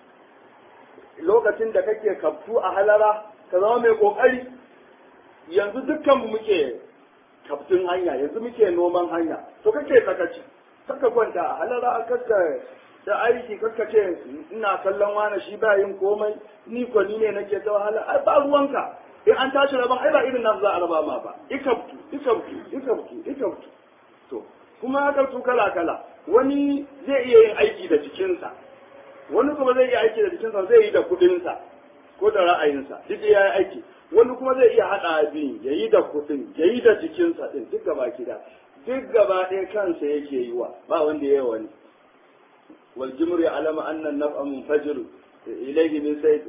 lokacin da kake kaftu a halara ka zama mai kokari yanzu dukkan mu muke kaftun hanya yanzu muke noman hanya to kake sakaci saka kwanta a halara kakka da aiki kakka ce ina kallon wani shi ba yin komai ni ko ni ne nake ta wahala ai ba ruwanka in an tashi rabon ai ba irin nan za a raba ma ba ikabtu ikabtu ikabtu ikabtu to kuma haka su kala kala wani zai iya yin aiki da jikinsa wani kuma zai iya aiki da jikinsa zai yi da kudinsa ko da ra'ayinsa duk ya yi aiki wani kuma zai iya haɗa abin ya yi da kudin ya yi da jikinsa ɗin duk gaba gida duk gaba ɗaya kansa yake yi wa ba wanda ya yi wani wal jimru ya alama annan naf'a munfajir ilayhi min sayd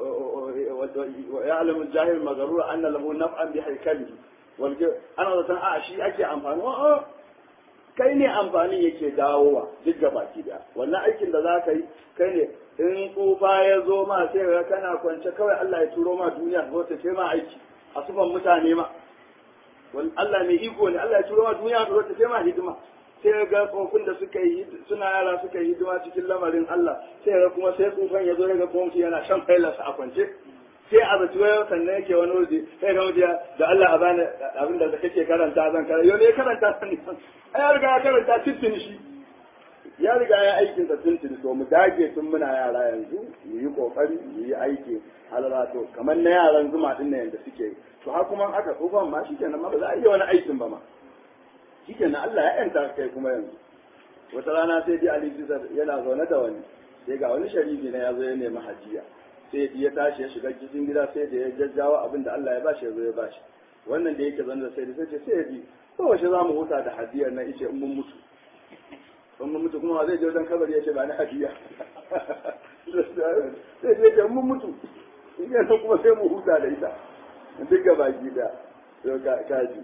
ويعلم الجاهل المغرور ان له نفعا بهيكله ana zaton a shi ake amfani a'a kai ne amfani yake dawowa duk da baki da wannan aikin da za ka yi kai ne in tsufa ya zo ma sai ga kana kwance kawai Allah ya turo ma duniya zo ta ce ma aiki a sufan mutane ma Allah mai iko ne Allah ya turo ma duniya zo ta ce ma hidima sai ga tsofin da suka yi suna yara suka yi hidima cikin lamarin Allah sai ga kuma sai tsufan ya zo daga kuma mutum yana shan failarsa a kwance sai a zaci wayar sannan yake wani waje sai ga mutum da Allah a bani abin da kake karanta zan karanta yau ne karanta sani ai ya riga ya karanta tuntuni shi ya riga ya aikin sa tuntuni to mu dage tun muna yara yanzu mu yi kokari mu yi aiki halala to kamar na yaran zuma din nan yanda suke yi to har kuma aka tsufan ma shi kenan ma ba za a iya wani aikin ba ma shikenan Allah ya yanta kai kuma yanzu wata rana sai dai Ali Bisar yana zaune da wani sai ga wani sharifi na ya zo ya nemi hajiya sai ya tashi ya shiga cikin gida sai da ya jajjawa abin da Allah ya bashi ya zo ya bashi wannan da yake zaune da sai da sai ce sai ya bi ko wace za mu huta da hadiyar na ice in mun mutu in mun mutu kuma zai je wajen kabari ya ce ba ni hadiya sai sai ce mun mutu in kuma sai mu huta da ita duk gaba gida kaji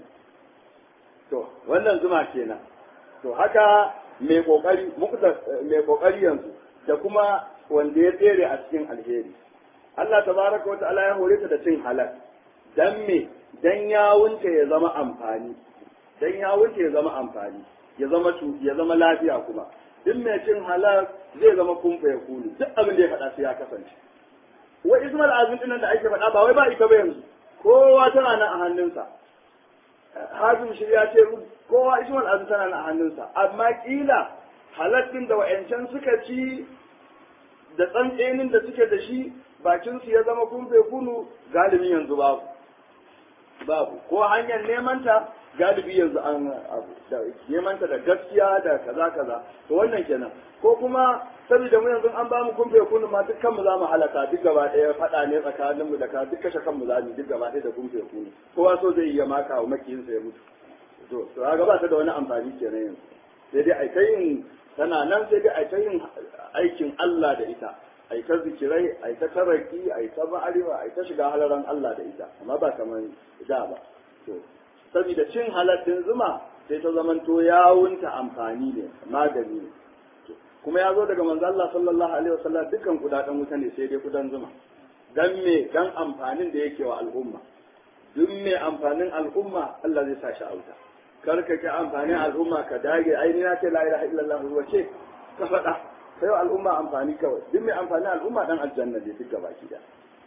to wannan zuma kenan to haka mai kokari mai kokari yanzu da kuma wanda ya tsere a cikin alheri Allah tabaraka wata'ala ya hore ta da cin halal dan me dan ya wunce ya zama amfani dan ya wunce ya zama amfani ya zama ya zama lafiya kuma duk mai cin halal zai zama kumfa ya kulu duk abin da ya faɗa sai ya kasance wai Ismail Azim din da ake faɗa ba wai ba ita ba yanzu kowa tana nan a hannunsa hazin shi ya ce kowa ismail azu tana a hannunsa amma kila halattun da wa'yancan suka ci da tsantsenin da suke da shi bakin su ya zama kumfe kunu galibi yanzu babu babu ko hanyar nemanta galibi yanzu an abu da nemanta da gaskiya da kaza kaza to wannan kenan ko kuma saboda mu yanzu an ba mu kumfe kunu ma dukkan mu za mu halaka duk gaba ɗaya faɗa ne tsakanin mu da ka duk kashe kanmu za mu duk gaba ɗaya da kumfe kunu kowa so zai iya maka wa makiyinsa ya mutu to to ga ba ta da wani amfani kenan yanzu sai dai ai ta yin tana nan sai dai ai ta yin aikin Allah da ita ai ta zikirai ai ta taraki ai ta ma'arifa ai ta shiga halaran Allah da ita amma ba kamar da ba to saboda cin halattun zuma sai ta zamanto yawunta amfani ne magani ne kuma ya zo daga manzo Allah sallallahu alaihi wasallam dukkan kudaden wuta ne sai dai kudan zuma dan me dan amfanin da yake wa al'umma duk me amfanin al'umma Allah zai sa shi a wuta kar ka ki amfanin al'umma ka dage ai ni na ce la ilaha illallah wace ka faɗa sai al'umma amfani kawai duk mai amfanin al'umma dan aljanna ne duk gabaki da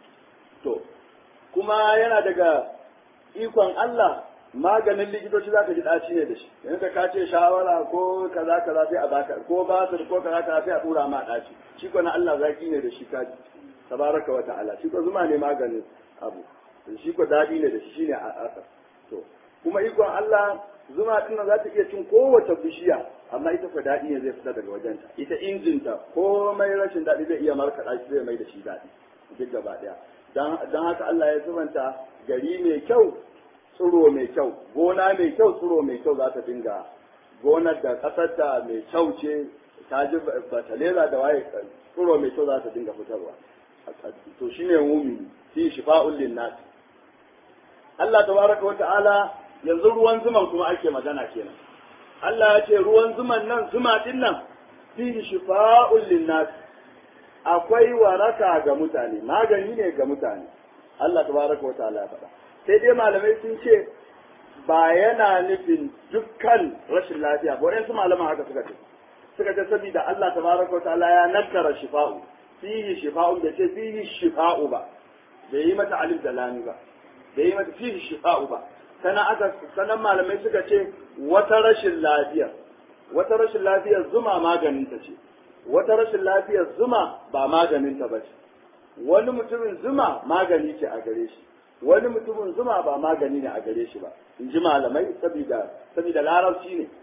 to kuma yana daga ikon Allah maganin likitoci za ka ji ɗaci ne da shi yanzu ka ce shawara ko kaza kaza sai a baka ko basir ko kaza kaza sai a tura ma ɗaci shi ko na Allah zaki ne da shi ka ji tabaraka wa ta'ala shi ko zuma ne maganin abu shi ko daɗi ne da shi shine a asar to kuma ikon Allah zuma din nan za ta iya cin kowace bishiya amma ita ko daɗi ne zai fita daga wajenta ita injinta komai rashin daɗi zai iya markaɗa shi zai mai da shi daɗi duk gaba ɗaya don haka Allah ya zubanta gari mai kyau tsiro mai kyau gona mai kyau tsiro mai kyau za ta dinga gonar da ƙasarta mai kyau ce ta ji batalera da waye tsiro mai kyau za ta dinga fitarwa to shine mumini fi shifa'ul linnas Allah tabaraka wa ta'ala yanzu ruwan zuman kuma ake magana kenan Allah ya ce ruwan zuman nan zuma din nan fi shifa'ul linnas akwai waraka ga mutane magani ne ga mutane Allah tabaraka wa ta'ala ya faɗa sai dai malamai sun ce ba yana nufin dukkan rashin lafiya ba waɗansu malaman haka suka ce suka ce saboda Allah tabaraka wa ta'ala ya nakara shifa'u fihi shifa'u da ce fihi shifa'u ba bai yi mata alif da lami ba bai yi mata fihi shifa'u ba sannan aka sannan malamai suka ce wata rashin lafiya wata rashin lafiyar zuma maganin ta ce wata rashin lafiyar zuma ba maganin ta ba ce wani mutumin zuma magani ce a gare shi wani mutumin zuma ba magani ne a gare shi ba in ji malamai saboda saboda larabci ne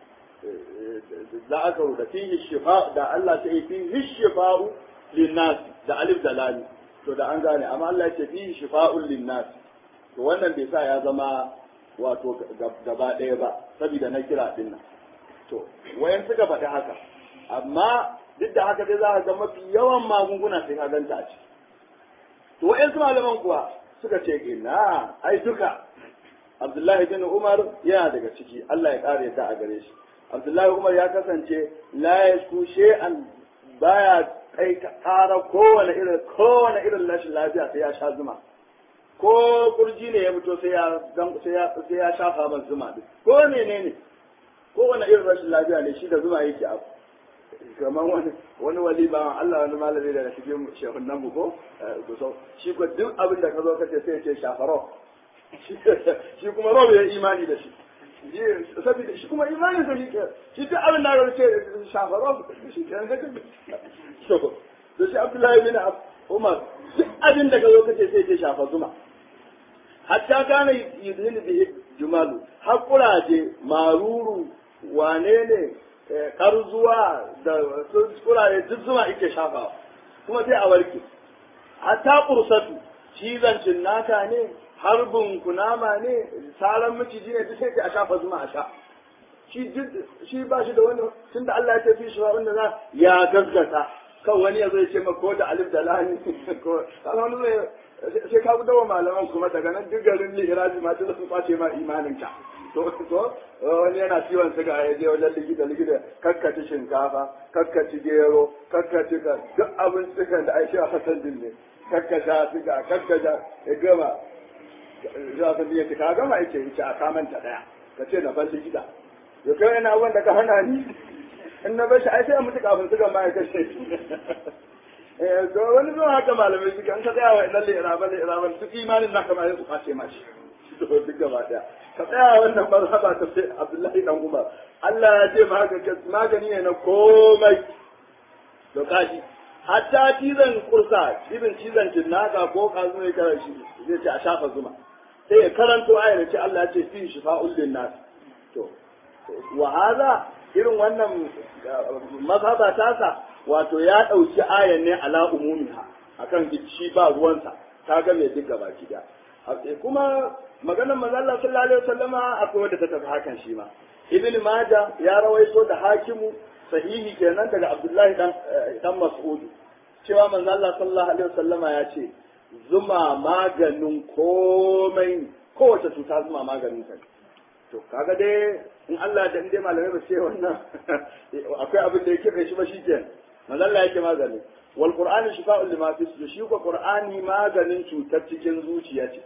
za a kawo da fihi shifa da Allah ta yi fihi shifa'u linnas da alif da lami to da an gane amma Allah ya ce fihi shifa'un linnas to wannan bai sa ya zama wato gaba ɗaya ba saboda na kira din nan to wayan suka faɗi haka amma duk da haka dai za ka ga mafi yawan magunguna sai ka ganta a ciki to wayan malaman kuwa suka ce ina ai duka Abdullahi bin Umar yana daga ciki Allah ya kare ta a gare shi Abdullahi Umar ya kasance la yasku shay'an baya kai ƙara kowane irin kowane irin rashin lafiya sai ya sha zuma ko kurji ne ya fito sai ya sai ya sai ya shafa man zuma duk ko menene kowane irin rashin lafiya ne shi da zuma yake abu kamar wani wani wali ba Allah wani malami daga cikin shehun nan ko so shi ko duk abin da ka zo kace sai ya ce shafaro shi kuma robe ya imani da shi saboda shi kuma imanin sa shi shi duk abin da ka ce shafaro shi ke ga so to shi Abdullahi bin Umar duk abin da ka zo kace sai ya ce shafa zuma hatta kana yudhinu bihi jumalu hakuraje maruru wane ne karzuwa da kurare duk zuma ike shafawa kuma sai a warke hatta kursatu cizon cinnaka ne harbin kunama ne saran maciji ne duk sai a shafa zuma a sha shi ba shi da wani tun da Allah ya tafi shi wanda za ya gaskata kan wani ya zai ce ma ko da alif da lani ko wani zai sai ka gudawa malaman kuma daga nan duk garin liraji ma ta sun kwace ma imanin ka to to wani yana ciwon suga ya je wajen likita likita kakkaci shinkafa kakkaci gero kakkaci ka duk abin suka da aisha hasan din ne kakkasha suga kakkasha ya gama zuwa sun ya ce ka gama yake yace a kamanta daya ka ce na ban likita ya kai yana wanda ka hana ni in na bar shi ai sai a mutu kafin suga ma ya kashe to wani zuwa haka malamai suka an ka tsaya wa idan liraban liraban duk imanin naka ma ya su kwace ma shi to duk gaba daya ka tsaya wannan mazhaba ta sai Abdullahi dan Umar Allah ya ce maka magani ne na komai to kaji hatta cizon kursa cizon cizon jinnaka ko kazu ne kara shi zai ce a shafa zuma sai ya karanto ayar ce Allah ya ce fi shifa'ul linnas to wa hada irin wannan mazhaba tasa wato ya ɗauki ayan ne ala umumiha akan shi ba ruwansa ta ga mai duk gaba gida kuma maganar manzo Allah sallallahu alaihi wasallama akwai wanda ta tafi hakan shi ma ibn maja ya rawaito da hakimu sahihi kenan daga abdullahi dan dan mas'ud cewa manzo Allah sallallahu alaihi wasallama ya ce zuma maganin komai kowace cuta zuma maganin ta to kaga dai in Allah da inda malamai ba ce wannan akwai abin da yake kai shi ba shikenan manzo Allah yake magani wal qur'ani shifa'un lima fi sudur shi ko qur'ani maganin cutar cikin zuciya ce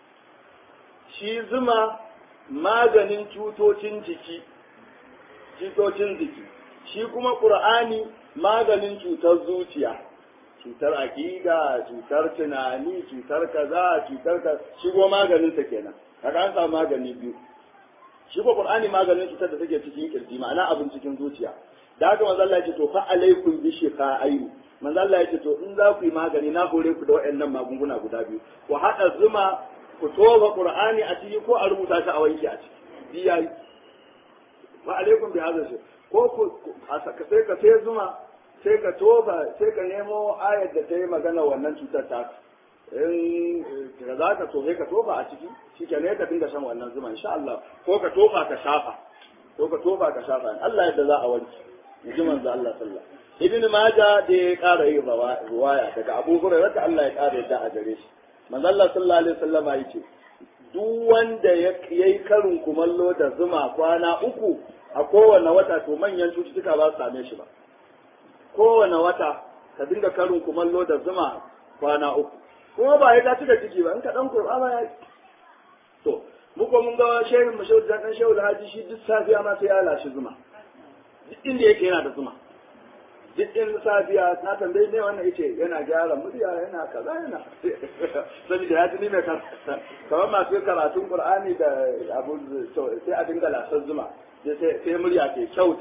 shi zuma maganin cutocin jiki cutocin jiki shi kuma qur'ani maganin cutar zuciya cutar aqida cutar tunani cutar kaza cutar ka shi go maganin sa kenan kaga an samu magani biyu shi ko qur'ani maganin cutar da take cikin kirji ma'ana abin cikin zuciya da haka manzo Allah ya ce to fa alaikum bi shifa'ain manzo Allah ya ce to in za ku yi magani na hore ku da waɗannan magunguna guda biyu ku haɗa zuma ku toba qur'ani a ciki ko a rubuta shi a wanki a ciki biya fa alaikum bi hadha shi ko ku sai ka sai zuma sai ka toba sai ka nemo ayar da ta yi magana wannan cutar ta in ka za ka so ka toba a ciki shi ke ne ka dinga shan wannan zuma insha Allah ko ka tofa ka shafa ko ka tofa ka shafa Allah yadda za a wanke ji manzo Allah sallallahu ibn majah da ya ƙara yin ruwaya daga abu hurairah da Allah ya ƙara yadda a gare shi manzo Allah sallallahu alaihi wasallama yace duk wanda ya yi karin kumallo da zuma kwana uku a kowane wata to manyan cututtuka ba su same shi ba kowane wata ka dinga karin kumallo da zuma kwana uku kuma ba ya ka cika ciki ba in ka dan kurba ma ya to muko mun ga shehin mu shehu dan shehu haji shi duk safiya ma sai ya lashi zuma duk inda yake yana da zuma duk in safiya na tambayi ne wannan yace yana gyara murya yana kaza yana saboda ya tuni mai karatu kamar masu karatun qur'ani da abu sai a dinga lasar zuma sai sai murya ke kyau ta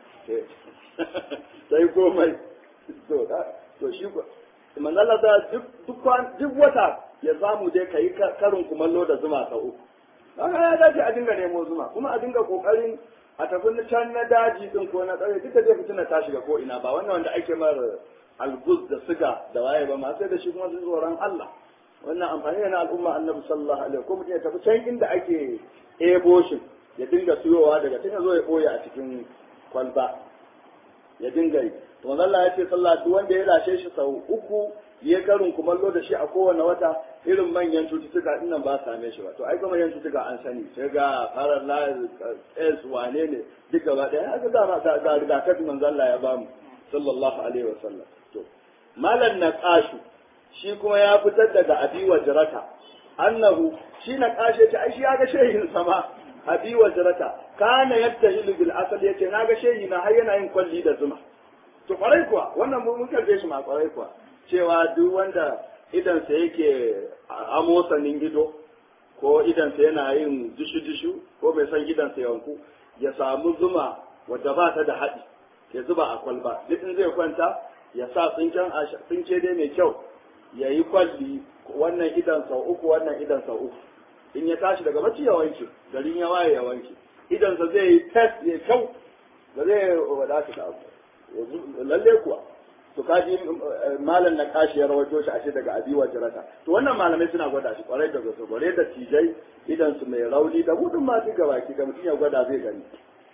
sai komai to to shi manzala da duk duk wata ya samu dai kai karin kumallo da zuma sau uku haka ya dace a dinga nemo zuma kuma a dinga kokarin a tafi can na daji din ko na ƙauye duka zai fitina ta shiga ko ina ba wannan wanda ake mar algus da siga da waye ba ma sai da shi kuma sun tsoron Allah wannan amfani ne na al'umma annabi sallallahu alaihi ko mutum ya tafi can inda ake ebo shi ya dinga siyowa daga tun ya zo ya ɓoye a cikin kwalba ya dinga yi to Allah ya ce sallah duk wanda ya lashe shi sau uku ya karin kumallo da shi a kowane wata irin manyan cututtuka din nan ba same shi ba to ai kuma manyan cututtuka an sani sai ga farar la es wane ne duk gaba daya haka da ma ga rigakafi manzo Allah ya bamu sallallahu alaihi wasallam to malan naqashu shi kuma ya fitar daga abi wajrata annahu shi naqashe ta ai shi ya ga shehin sama abi wajrata kana yattahilu bil asal yace na ga shehi na har yana yin kwalli da zuma to kwarai kuwa wannan mun karbe shi ma kwarai kuwa cewa duk wanda idansa yake amosanin ido ko idansa yana yin dishu-dishu ko bai san idansa yanku ya samu zuma wadda ba ta da haɗi ya zuba a kwalba duk in zai kwanta ya sa tsinken tsinke dai mai kyau ya yi kwalli wannan idan sau uku wannan idan sau uku in ya tashi daga bacci ya wanke garin ya waye ya wanke idansa zai yi test ya kyau ba zai wadata da abu lalle kuwa to kaji malam na kashi ya rawaito shi ashe daga abi jirata to wannan malamai suna gwada shi kwarai da gaske kwarai da tijai idan su mai rauni da hudun ma duka baki da mutum ya gwada zai gani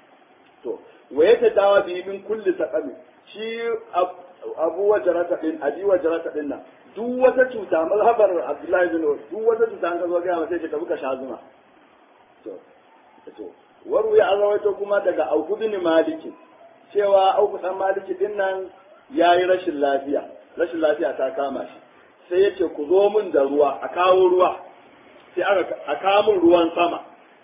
to waye ta dawa bi min kulli saqami shi abu jirata din abi jirata din nan duk wata cuta mazhabar abdullahi bin duk wata cuta an ka zo ga sai ka buka sha zuma to to waru ya rawaito kuma daga auku bin maliki cewa auku dan maliki din nan ya yi rashin lafiya rashin lafiya ta kama shi sai ya ce ku zo min da ruwa a kawo ruwa sai aka a kawo min ruwan sama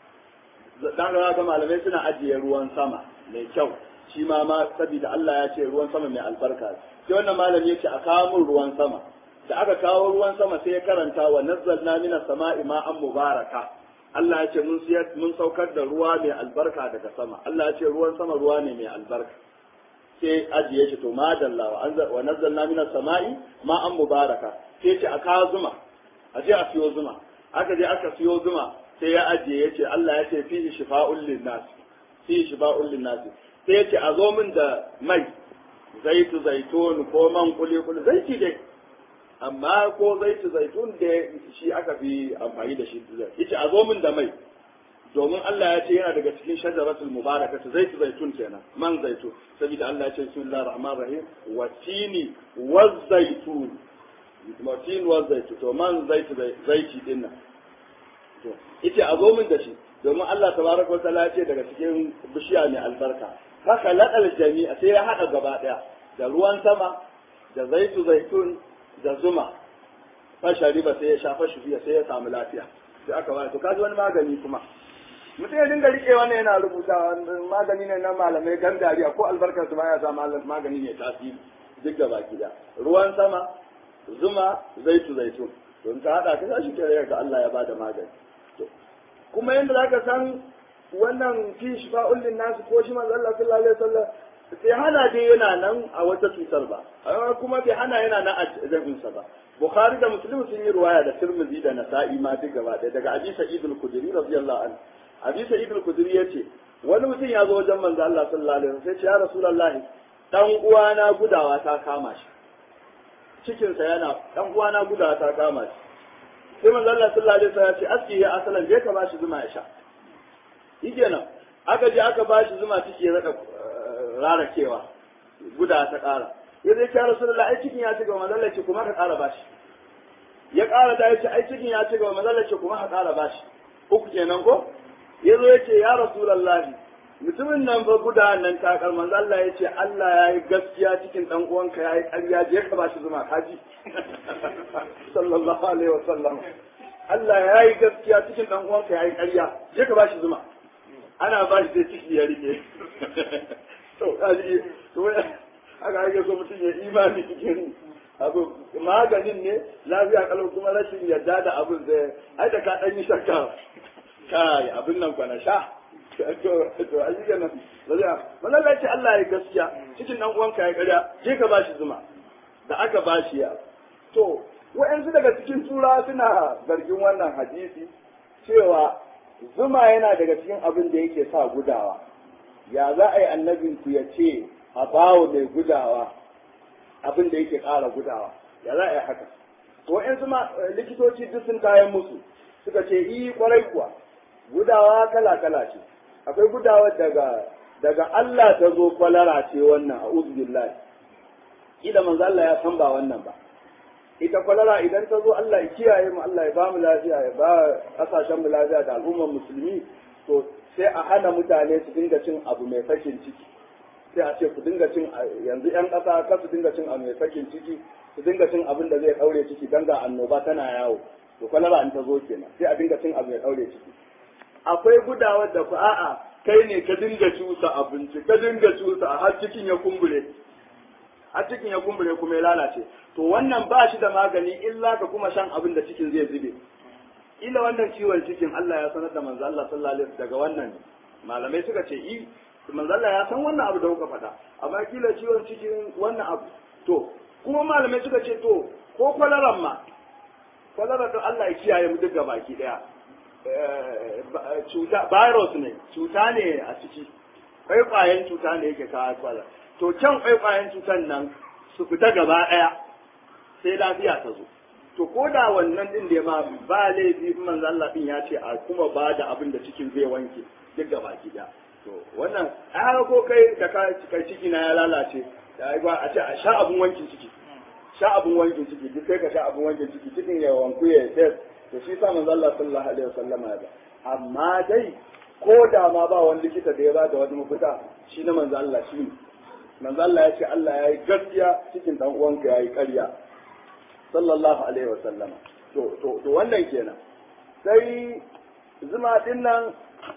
dan ga malamai suna ajiye ruwan sama mai kyau shi ma ma saboda Allah ya ce ruwan sama mai albarka sai wannan malami ya ce a kawo min ruwan sama da aka kawo ruwan sama sai ya karanta wa nazzalna minas sama'i ma'an mubaraka Allah ya ce mun mun saukar da ruwa mai albarka daga sama Allah ya ce ruwan sama ruwa ne mai albarka sai ajiye shi to madalla wa anzal wa nazzalna minas sama'i ma'an mubaraka sai ce a kawo zuma a je a siyo zuma aka je aka siyo zuma sai ya ajiye ya ce Allah ya ce fihi shifa'un linnas fihi shifa'un linnas sai ya ce a zo min da mai zaitu zaitun ko man kuli kuli zaiti dai amma ko zaitu zaitun da shi aka fi amfani da shi yace a zo min da mai domin Allah ya ce yana daga cikin shajaratul mubarakatu zaitu zaitun kenan man zaitun saboda Allah ya ce bismillahir rahmanir rahim wa tini wa zaitun wa tin wa zaitun to man zaitu zaiti din nan to yace a zo min da shi domin Allah tabaraka wa ta'ala ya ce daga cikin bishiya mai albarka haka ladal jami'a sai ya hada gaba daya da ruwan sama da zaitu zaitun da zuma fashari ba sai ya shafa shi sai ya samu lafiya sai aka wani to kaji wani magani kuma mutum ya dinga rike wannan yana rubuta magani ne na malamai gangariya ko albarkar su baya sa magani ne tasiri duk da baki da ruwan sama zuma zaitu zaitun don ta hada ka shi kare ga Allah ya bada magani to kuma yanda zaka san wannan fi shifa'ul lin nas ko shi manzo Allah sallallahu alaihi wasallam sai hana dai yana nan a wata cutar ba kuma bai hana yana nan a zabinsa ba bukhari da muslim sun yi ruwaya da tirmidhi da nasa'i ma duk gaba ɗaya daga abi sa'id al-khudri radiyallahu anhu abi sa'id al-khudri yace wani mutum ya zo wajen manzo Allah sallallahu alaihi wasallam sai ce ya rasulullahi dan uwana gudawa ta kama shi cikin sa yana dan uwana gudawa ta kama shi sai manzo Allah sallallahu alaihi wasallam ya ce aski ya asalan je ka bashi zuma ya sha nan aka je aka bashi zuma ciki ya raka rarakewa guda ta ƙara ya zai ce rasulullah ai cikin ya ci gaba mazalla ce kuma ka ƙara bashi ya ƙara da ya ce ai cikin ya ci gaba mazalla ce kuma ka ƙara bashi uku kenan ko ya zo ya ce ya rasulullah mutumin nan fa guda nan takar manzo Allah ya ce Allah ya yi gaskiya cikin dan uwanka ya yi ƙarya je ka ba shi zuma kaji sallallahu alaihi wasallam Allah ya yi gaskiya cikin dan uwanka ya yi ƙarya je ka ba shi zuma ana ba shi sai ciki ya rike to kaji to aka ake so mutum ya imani cikin abu maganin ne lafiya kalau kuma rashin yadda da abin zai ai da ka dan yi shakka kai abin nan kwana sha to to a cikin nan lafiya wannan ce Allah ya gaskiya cikin dan uwanka ya karya je ka bashi zuma da aka bashi ya to wa'yansu daga cikin tura suna zargin wannan hadisi cewa zuma yana daga cikin abin da yake sa gudawa ya za a yi annabinku ya ce a bawo mai gudawa abin da yake ƙara gudawa ya za a yi haka to in ma likitoci duk sun kayan musu suka ce yi kwarai kuwa gudawa kala kala ce akwai gudawa daga daga Allah ta zo kwalara ce wannan a billahi ida manzo Allah ya san ba wannan ba ita kwalara idan ta zo Allah ya kiyaye mu Allah ya ba mu lafiya ya ba kasashen mu lafiya da al'ummar musulmi to sai a hana mutane su dinga cin abu mai sakin ciki sai a ce ku dinga cin yanzu yan ƙasa kar su dinga cin abu mai sakin ciki su dinga cin abin da zai ɗaure ciki dan ga annoba tana yawo to kwalara in ta zo kenan sai a dinga cin abu mai ɗaure ciki akwai gudawar da ku a'a kai ne ka dinga cusa abinci ka dinga cusa har cikin ya kumbure har cikin ya kumbure kuma ya lalace to wannan ba shi da magani illa ka kuma shan abin da cikin zai zube ila wannan ciwon cikin Allah ya sanar da manzo Allah sallallahu alaihi daga wannan malamai suka ce i manzo Allah ya san wannan abu da kuka faɗa amma kila ciwon cikin wannan abu to kuma malamai suka ce to ko kwalaran ma kwalara to Allah ya kiyaye mu duk baki daya cuta virus ne cuta ne a ciki kwaikwayen cuta ne yake kawo kwalara to can kwaikwayen cutan nan su fita gaba ɗaya sai lafiya ta zo to ko da wannan din da ma ba laifi manzo Allah din ya ce a kuma ba da abin da cikin zai wanke duk gaba gida to wannan ai ko kai da ka kai ciki na ya lalace da ba a ce a sha abun wankin ciki sha abun wankin ciki duk kai ka sha abun wankin ciki cikin ya wanku ya test to shi sa manzo Allah sallallahu alaihi wasallam ya ba amma dai ko da ma ba wani likita da ya ba da wani mafita shi na manzo Allah shi ne manzo Allah ya ce Allah ya yi gaskiya cikin dan uwanka ya yi ƙarya sallallahu alaihi wa sallam to to to wannan kenan sai zuma din nan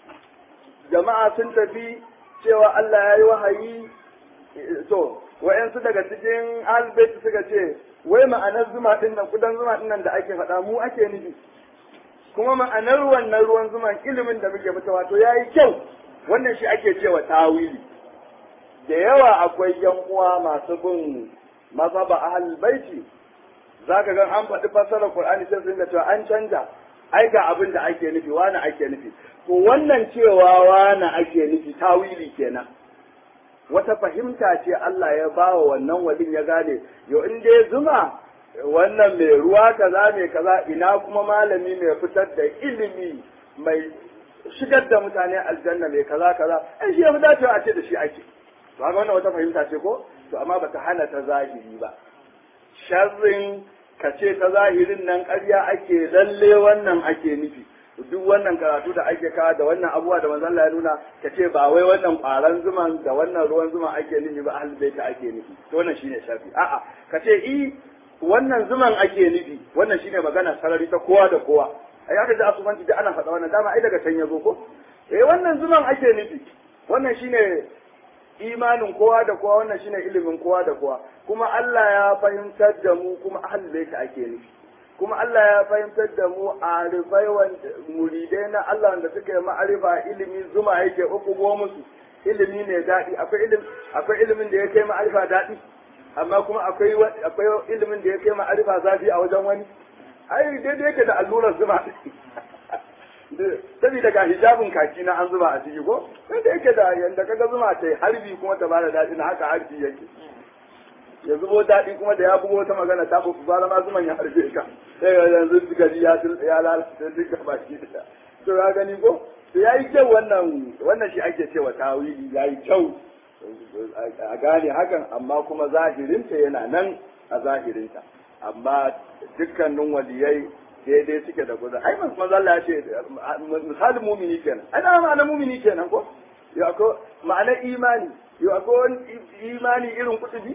jama'a sun tafi cewa Allah ya yi wahayi to wayansu daga cikin albait suka ce wai ma'anar zuma din nan kudan zuma din nan da ake faɗa mu ake nufi kuma ma'anar wannan ruwan zuman ilimin da muke fita wato yayi kyau wannan shi ake cewa tawili da yawa akwai yan uwa masu bin mazhaba ahlul baiti zaka ga an faɗi fassarar Qur'ani sai sun ga cewa an canja ai ga abin da ake nufi wani ake nufi to wannan cewa wani ake nufi tawili kenan wata fahimta ce Allah ya bawa wannan walin ya gane yo in dai zuma wannan mai ruwa kaza mai kaza ina kuma malami mai fitar da ilimi mai shigar da mutane aljanna mai kaza kaza ai shi ya fi dacewa a ce da shi ake to haka wannan wata fahimta ce ko to amma bata hana ta zahiri ba sharrin ka ce ta zahirin nan ƙarya ake lalle wannan ake nufi duk wannan karatu da ake kawo da wannan abubuwa da manzon Allah ya nuna ka ce ba wai wannan ƙwaran zuman da wannan ruwan zuman ake nufi ba ahlul baiti ake nufi to wannan shine shafi a'a ka ce i wannan zuman ake nufi wannan shine magana sarari ta kowa da kowa ai haka da asubanci da ana faɗa wannan dama ai daga can ya zo ko eh wannan zuman ake nufi wannan shine imanin kowa da kowa wannan shine ilimin kowa da kowa kuma Allah ya fahimtar da mu kuma ahlul baiti ake nufi kuma Allah ya fahimtar da mu arifai wanda muridai na Allah wanda suka yi ma'arifa ilimi zuma yake uku musu ilimi ne daɗi akwai ilimi akwai ilimin da ya kai ma'arifa daɗi amma kuma akwai akwai ilimin da ya kai ma'arifa zafi a wajen wani ai daidai yake da allurar zuma saboda ga hijabin kaki na an zuba a ciki ko da yake da yanda kaga zuma ta harbi kuma ta bada daɗi na haka harbi yake ya zubo daɗi kuma da ya bugo wata magana ta fi bara ma zuman ya harbe ka sai ga yanzu gari ya ya lalata duka baki da to ya gani ko to yayi kyau wannan wannan shi ake cewa tawili yayi kyau a gane hakan amma kuma zahirinta yana nan a zahirinta amma dukkanin waliyai daidai suke da guda ai manzo Allah ya ce misalin mumini kenan ai da ma'ana mumini kenan ko yau akwai ma'anar imani yau akwai wani imani irin kutubi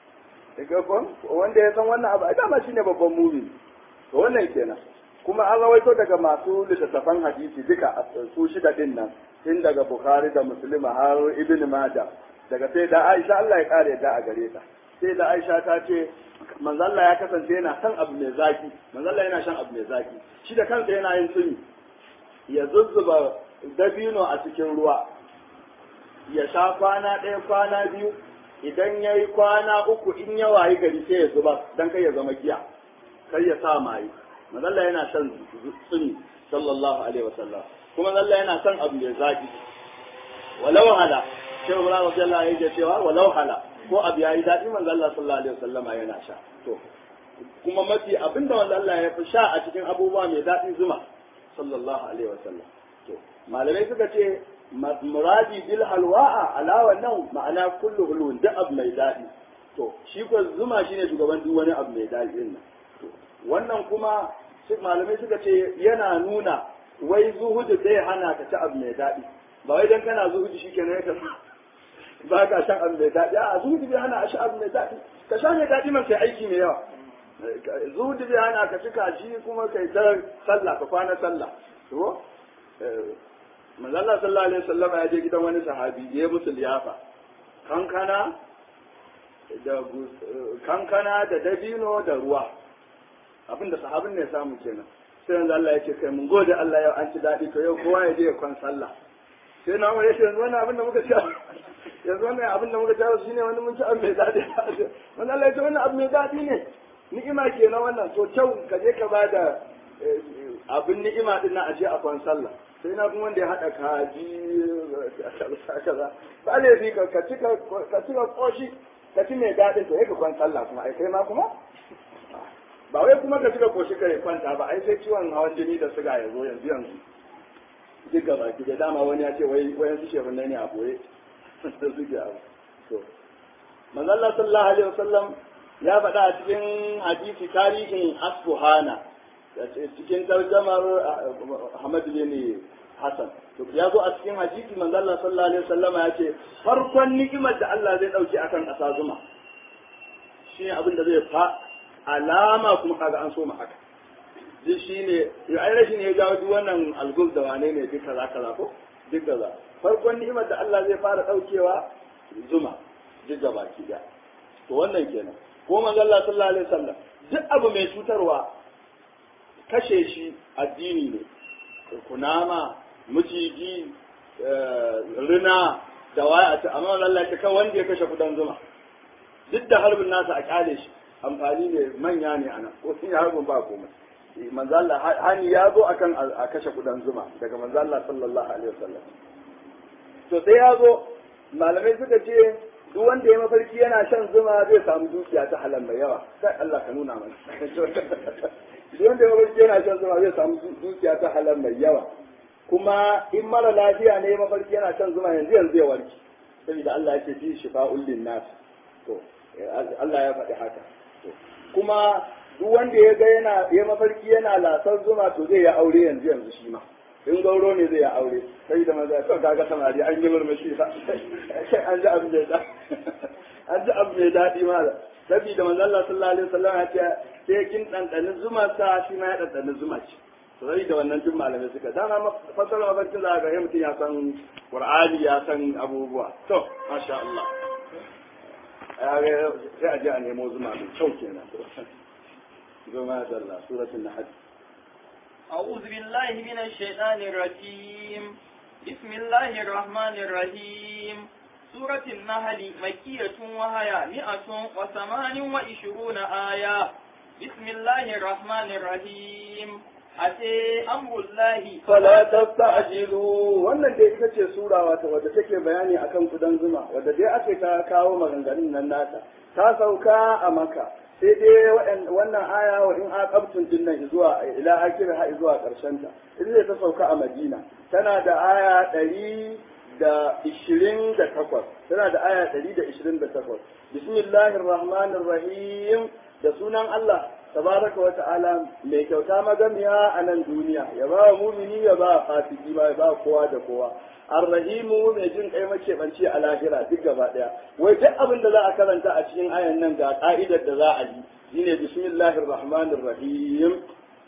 wanda ya san wannan abu a dama shine babban mumi to wannan kenan kuma an rawaito daga masu littattafan hadisi duka su shida din nan tun daga bukhari da muslima har ibn majah daga sai da aisha Allah ya kare da a gare ta sai da aisha ta ce manzo Allah ya kasance yana son abu mai zaki manzo Allah yana shan abu mai zaki shi da kansa yana yin tsumi ya zuzzuba dabino a cikin ruwa ya sha kwana ɗaya kwana biyu idan ya yi kwana uku in ya wayi gari sai ya zuba don kai ya zama giya kai ya sa maye mazalla yana shan tsumi sallallahu alaihi wasallam kuma mazalla yana son abu mai zaki walau hala sai umar radiyallahu anhu yake cewa walau hala ko abu yayi daɗi manzo Allah sallallahu alaihi wasallam yana sha to kuma mafi abinda manzo Allah ya fi sha a cikin abubuwa mai daɗi zuma sallallahu alaihi wasallam to malamai suka ce muradi bil halwa'a alawa nan ma'ana kullu hulun da abu mai daɗi to shi ko zuma shine shugaban duk wani abu mai daɗi din nan wannan kuma malamai suka ce yana nuna wai zuhudu zai hana ka ci abu mai daɗi ba wai dan kana zuhudu shikenan ya ba ka shan abu mai daɗi a zuhudu bai hana a sha abu mai daɗi ka sha mai daɗi man kai aiki mai yawa zuhudu bai hana ka ci kaji kuma kai ta sallah ka kwana sallah to manzala sallallahu alaihi wasallam ya je gidan wani sahabi ya musu liyafa kankana da kankana da dabino da ruwa abinda sahabin ne samu kenan sai yanzu Allah ya ce kai mun gode Allah yau an ci daɗi to yau kowa ya je ya kwan sallah sai na mu yace yanzu wannan abin da muka ci yanzu wannan abin da muka ci shine wani mun ci abin mai daɗi wannan Allah ya ce wannan abin mai daɗi ne ni'ima kenan wannan to kyau ka je ka bada abin ni'ima din na aje a kwan sallah sai na kuma wanda ya haɗa kaji kaza ba ne fi ka ci ka ci ka koshi ka ci mai daɗin to ka kwan sallah kuma ai kai ma kuma ba wai kuma ka ci ka koshi ka kwanta ba ai sai ciwon hawan jini da suga ya zo yanzu yanzu duk gaba ki da dama wani ya ce wai wayan su shehun ne a boye da suke abu to manzo Allah sallallahu alaihi wasallam ya faɗa a cikin hadisi tarihin asbuhana cikin tarjamar Ahmad bin Hassan to ya zo a cikin hadisi manzo Allah sallallahu alaihi wasallama ya ce farkon ni'imar da Allah zai dauke akan ƙasa zuma shi ne abin da zai fa alama kuma kaga an so mu haka duk shi ne ya ai rashin ya jawo duk wannan algul da wane ne duk kaza kaza ko duk kaza farkon ni'imar da Allah zai fara daukewa zuma duk gaba ki da to wannan kenan ko manzo Allah sallallahu alaihi wasallam duk abu mai cutarwa kashe shi addini ne kunama maciji rina da waya a amma Allah ta kan wanda ya kashe kudan zuma duk da harbin nasa a kyale shi amfani ne manya ne ana ko sun yi harbin ba komai manzo Allah hani ya zo akan a kashe kudan zuma daga manzo Allah sallallahu alaihi wasallam to sai ya zo malamai suka ce duk wanda ya mafarki yana shan zuma zai samu dukiya ta halal mai yawa sai Allah ka nuna mana duk wanda ya mafarki yana shan zuma zai samu dukiya ta halal mai yawa kuma in mara lafiya ne mafarki yana shan zuma yanzu yanzu ya warki saboda Allah yake fi shifa'ul linnas to Allah ya faɗi haka to kuma duk wanda ya ga yana ya mafarki yana lasar zuma to zai ya aure yanzu yanzu shi ma in gauro ne zai ya aure sai da maza to kaga samari an yi murmushi fa an ji abu mai daɗi an ji abu mai daɗi mala saboda manzo Allah sallallahu alaihi wasallam ya ce sai kin dandani zuma sa shi ma ya dandani zuma ce to sai da wannan duk malamai suka dama fasara mafarkin za ga mutum ya san Qur'ani ya san abubuwa to masha Allah sai a je a nemo zuma mai kyau kenan zuma da Allah suratul nahl أعوذ بالله من الشيطان الرجيم بسم الله الرحمن الرحيم سورة النحل مكية وهي مئة وثمان وعشرون آية بسم الله الرحمن الرحيم أتي أمر الله فلا تستعجلوا wannan dai ita ce sura wata wadda take bayani akan kudan zuma wadda dai ake ta kawo maganganun nan nata ta sauka a maka sai dai wannan aya wa in aqabtum din nan zuwa ila akhir ha zuwa karshen ta ita ta sauka a Madina tana da aya ɗari da ishirin da takwas tana da aya ɗari da ishirin da takwas bismillahir rahmanir rahim da sunan Allah tabaraka wa ta'ala mai kyauta magamiya a nan duniya ya ba wa mumini ya ba fasiki ba ya ba kowa da kowa arrahimu mai jin kai makebanci a lahira duk gaba daya wai duk abin da za a karanta a cikin ayan nan ga ka'idar da za a yi shine bismillahir rahmanir rahim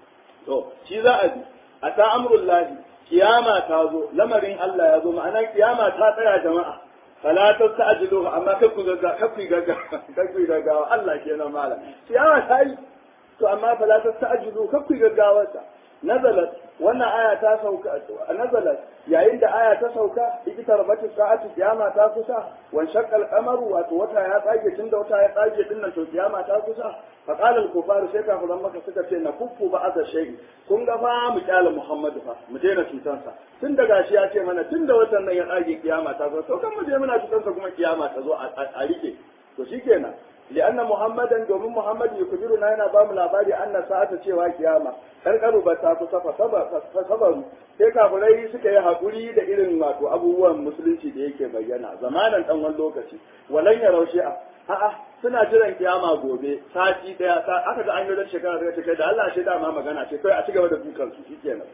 to shi za a bi a ta amrullahi kiyama ta zo lamarin Allah ya zo ma'ana kiyama ta tsaya jama'a fala tasta'jilu amma kai ku gagga kai ku gagga kai ku gaggawa Allah kenan mala kiyama ta yi to amma fala tasta'jilu kai ku gaggawa ta nazalat wannan aya ta sauka nazalat yayin da aya ta sauka ikita rabatu sa'atu kiyama ta kusa wan shaqqal qamaru wato wata ya tsage tunda wata ya tsage dinnan to kiyama ta kusa fa qala al kufaru sai kafiran maka suka ce na kuffu ba aza shay kun ga fa mu kyala muhammadu fa mu daina cutansa tun da gashi ya ce mana tun da watan nan ya tsage kiyama ta kusa to kan mu je muna cutansa kuma kiyama ta zo a rike to shikenan لأن محمدا دومين محمد يخبرنا هنا بام لاباري أن ساعة cewa kiyama karkaru ba ta kusa fasabaru sai kafirai suka yi haƙuri da irin wato abubuwan musulunci da yake bayyana zamanan ɗan wani lokaci walan ya raushe a a'a suna jiran kiyama gobe sati daya aka ga an yi da shekara da kai da Allah shi dama magana ce kai a ci gaba da dukan su shikenan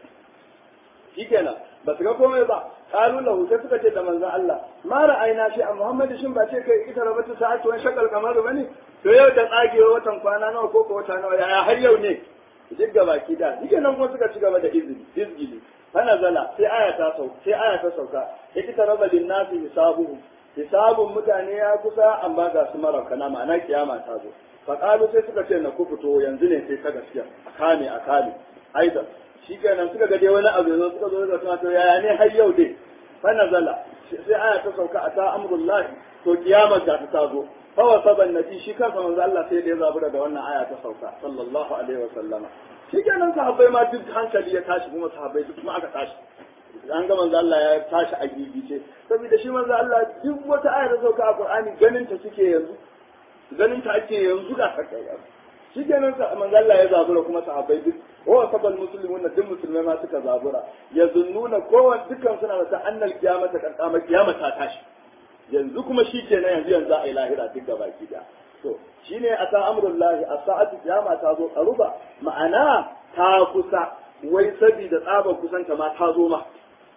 shikenan ba su ga komai ba kalu lahu sai suka ce da manzon Allah ma ra'ayna shi a Muhammadu shin ba ce kai ita rabatu sa'atu wani shakal kamar bane to yau da tsagewa watan kwana nawa ko ko wata nawa yaya har yau ne duk gaba ki da shikenan kuma suka ci gaba da izini izgili fa nazala sai aya ta sauka sai aya ta sauka ita raba lin nasi hisabuhu hisabun mutane ya kusa amma ga su marakana ma'ana kiyama ta zo fa kalu sai suka ce na ku fito yanzu ne sai ta gaskiya a kame a kame aidan shi kenan suka ga dai wani abu yanzu suka zo da suna to yaya ne har yau dai fa nazala sai aya ta sauka a ta amrullah to kiyama ta ta zo fa wasaban nabi shi kansa manzo Allah sai da ya zabura da wannan aya ta sauka sallallahu alaihi wa sallama shi kenan sahabbai ma duk hankali ya tashi kuma sahabbai duk kuma aka tashi an ga manzo Allah ya tashi a gigice saboda shi manzo Allah duk wata aya ta sauka a Qur'ani ganin ta suke yanzu ganin ta ake yanzu da haka shi kenan manzo Allah ya zabura kuma sahabbai duk wa sabal muslimun duk musulmai ma suka zabura ya zunnuna kowa dukkan suna da annal kiyamata kan kama kiyama ta tashi yanzu kuma shi kenan yanzu yanzu a yi lahira duk gaba ki da to shine ata amrullahi as-sa'atu kiyama ta zo karuba ma'ana ta kusa wai sabida tsabar kusanta ma ta zo ma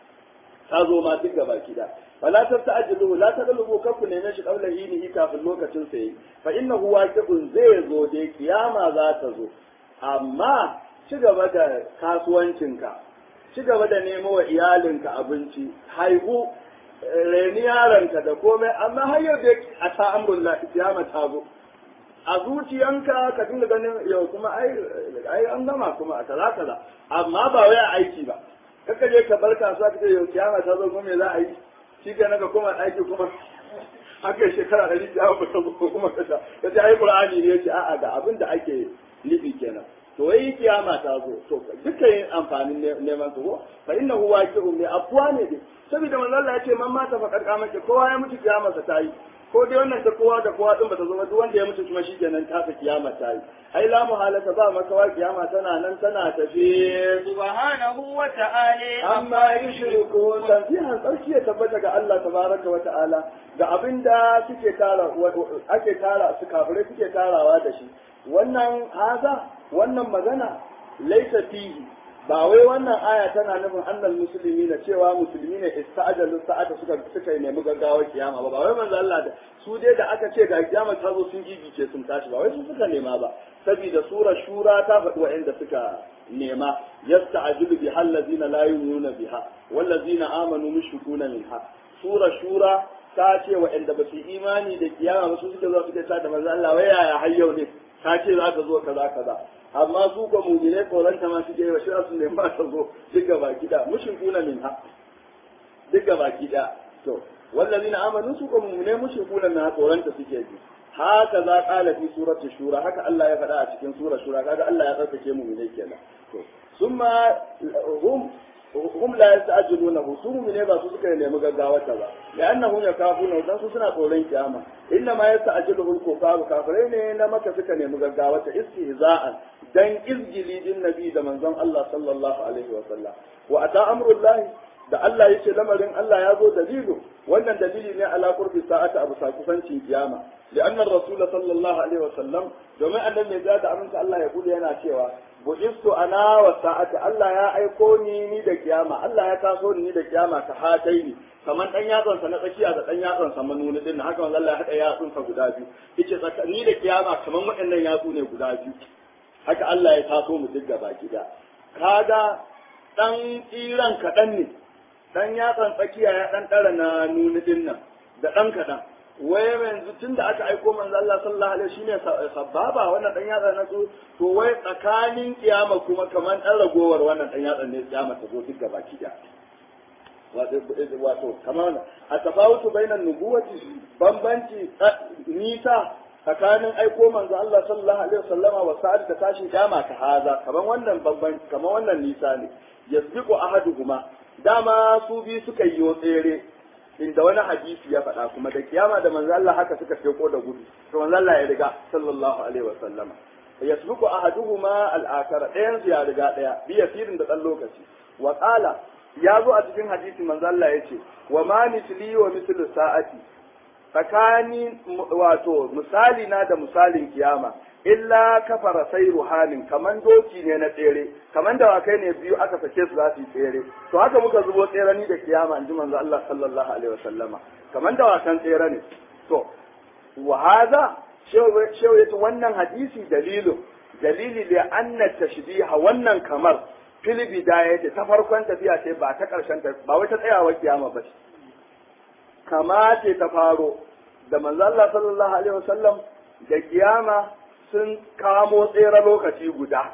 ta zo ma duk gaba ki da fala tasta'jilu la taglubu kafu ne shi qabla hinihi kafin lokacin sa yi fa innahu waqi'un zai zo dai kiyama za ta zo amma ci gaba da kasuwancinka ci gaba da nemo wa iyalinka abinci haihu reni yaronka da komai amma har yau dai a ta amrullah kiyama ta zo a zuciyanka ka dinga ganin yau kuma ai ai an gama kuma a kaza kaza amma ba wai a aiki ba kaka je ka bar kasuwa ka ce yau kiyama ta zo kuma me za a yi shi ke naga kuma aiki kuma haka shekara ɗari kiyama ba ta zo kuma ka ta ka ce ai qur'ani ne yace a'a ga abin da ake nufi kenan to wai kiyama ta zo to duka yin amfanin neman su ko fa innahu waqi'un bi afwa ne dai saboda manzo Allah ya ce man mata fa karkamake kowa ya mutu kiyamarsa ta yi ko dai wannan ta kowa da kowa din bata zo ba duk wanda ya mutu kuma shikenan ta fa kiyama ta yi ai la muhalata ba makawa kiyama tana nan tana tafi subhanahu wa ta'ala amma yushriku tanzihan tsarki ya tabbata ga Allah tabaraka wa ta'ala ga abinda suke tara ake tara su kafirai suke tarawa da shi wannan haza wannan magana laisa fihi ba wai wannan aya tana nufin annal musulmi na cewa musulmi ne ista'ajalu sa'ata suka suka nemi gaggawa kiyama ba ba wai manzo Allah da su dai da aka ce ga kiyama ta zo sun gigice sun tashi ba wai su suka nema ba saboda sura shura ta faɗi wa'anda suka nema yasta'jilu bi hallazina la yu'minuna biha wallazina amanu mushrikuna minha sura shura ta ce wa'anda ba su imani da kiyama ba su suka zo suka ta da manzo Allah wai yaya har yau ne ta ce za ka zo kaza kaza amma su ga mujine tsoronta ma suke yi wa shira su nema ta zo duk gaba gida mushrikuna min ha duk gaba gida to wallazina amanu su ga mujine mushrikuna min ha tsoronta suke ji haka za kala fi surati shura haka Allah ya faɗa a cikin sura shura kaga Allah ya tsarkake mujine kenan to summa hum hum la yasta'jiluna su mu'mine ba su suka nemi gaggawa ta ba li'annahum yakafuna dan su suna tsoron kiyama inna ma yasta'jiluhu al-kufaru kafirai ne na maka suka nemi gaggawa ta istihza'an dan izgili din nabi da manzon Allah sallallahu alaihi wa sallam wa ata amrullahi da Allah yace lamarin Allah ya zo dalilu wannan dalili ne ala qurbi sa'ati abu sa kusancin kiyama لأن الرسول صلى الله عليه وسلم domin annabi mai zata aminta Allah ya kula yana cewa bu'istu ana wa sa'ati Allah ya aiko ni ni da kiyama Allah ya taso ni da kiyama ta hatai ni kaman dan yatsan sa na tsakiya da dan yatsan sa manuni din haka manzo Allah ya hada yatsun sa guda biyu yace ni da kiyama kaman waɗannan yatsu ne guda biyu haka Allah ya taso mu duk gaba gida kaga dan tsiran kaɗan ne dan yatsan tsakiya ya dan ɗara na nuni din nan da dan kaɗan wai yanzu tun da aka aiko manzo Allah sallallahu alaihi shine sababa wannan dan yatsa na su to wai tsakanin kiyama kuma kaman dan ragowar wannan dan yatsa ne kiyama ta zo duk gaba ki da wato wato kamar a tafawutu bainan nubuwati bambanci nisa tsakanin aiko manzo Allah sallallahu alaihi wasallama wa sa'ad da tashi kiyama ta haza kaman wannan bambanci kaman wannan nisa ne yasbiqu ahaduhuma dama su bi suka yi tsere inda wani hadisi ya faɗa kuma da kiyama da manzo Allah haka suka feko da gudu to manzo Allah ya riga sallallahu alaihi wa sallama yasbuku ahaduhuma al-akhara ɗayan su ya riga ɗaya bi yasirin da ɗan lokaci wa qala ya zo a cikin hadisi manzo Allah ya ce wa ma misli wa mislu sa'ati tsakani wato misali na da misalin kiyama illa kafara sai ruhanin kaman doki ne na tsere kaman dawakai ne biyu aka sake su za su yi tsere to haka muka zubo tsere ni da kiyama in ji manzo Allah sallallahu alaihi wasallama kaman dawakan tsere ne to wa hada shehu yace wannan hadisi dalilu dalili da anna tashbiha wannan kamar fil bidayati ta farkon tafiya ce ba ta karshen ta ba wai ta tsayawar kiyama ba ce kama ce ta faro da manzo Allah sallallahu alaihi wasallam da kiyama sun kamo tsere lokaci guda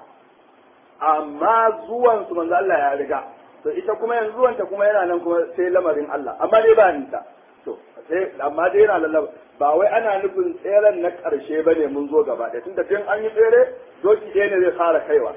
amma zuwan su manzo Allah ya riga to ita kuma yanzu zuwanta kuma yana nan kuma sai lamarin Allah amma dai ba nita to sai amma dai yana lallaba ba wai ana nufin tseren na karshe bane mun zo gaba ɗaya tunda tun an yi tsere doki ɗaya ne zai fara kaiwa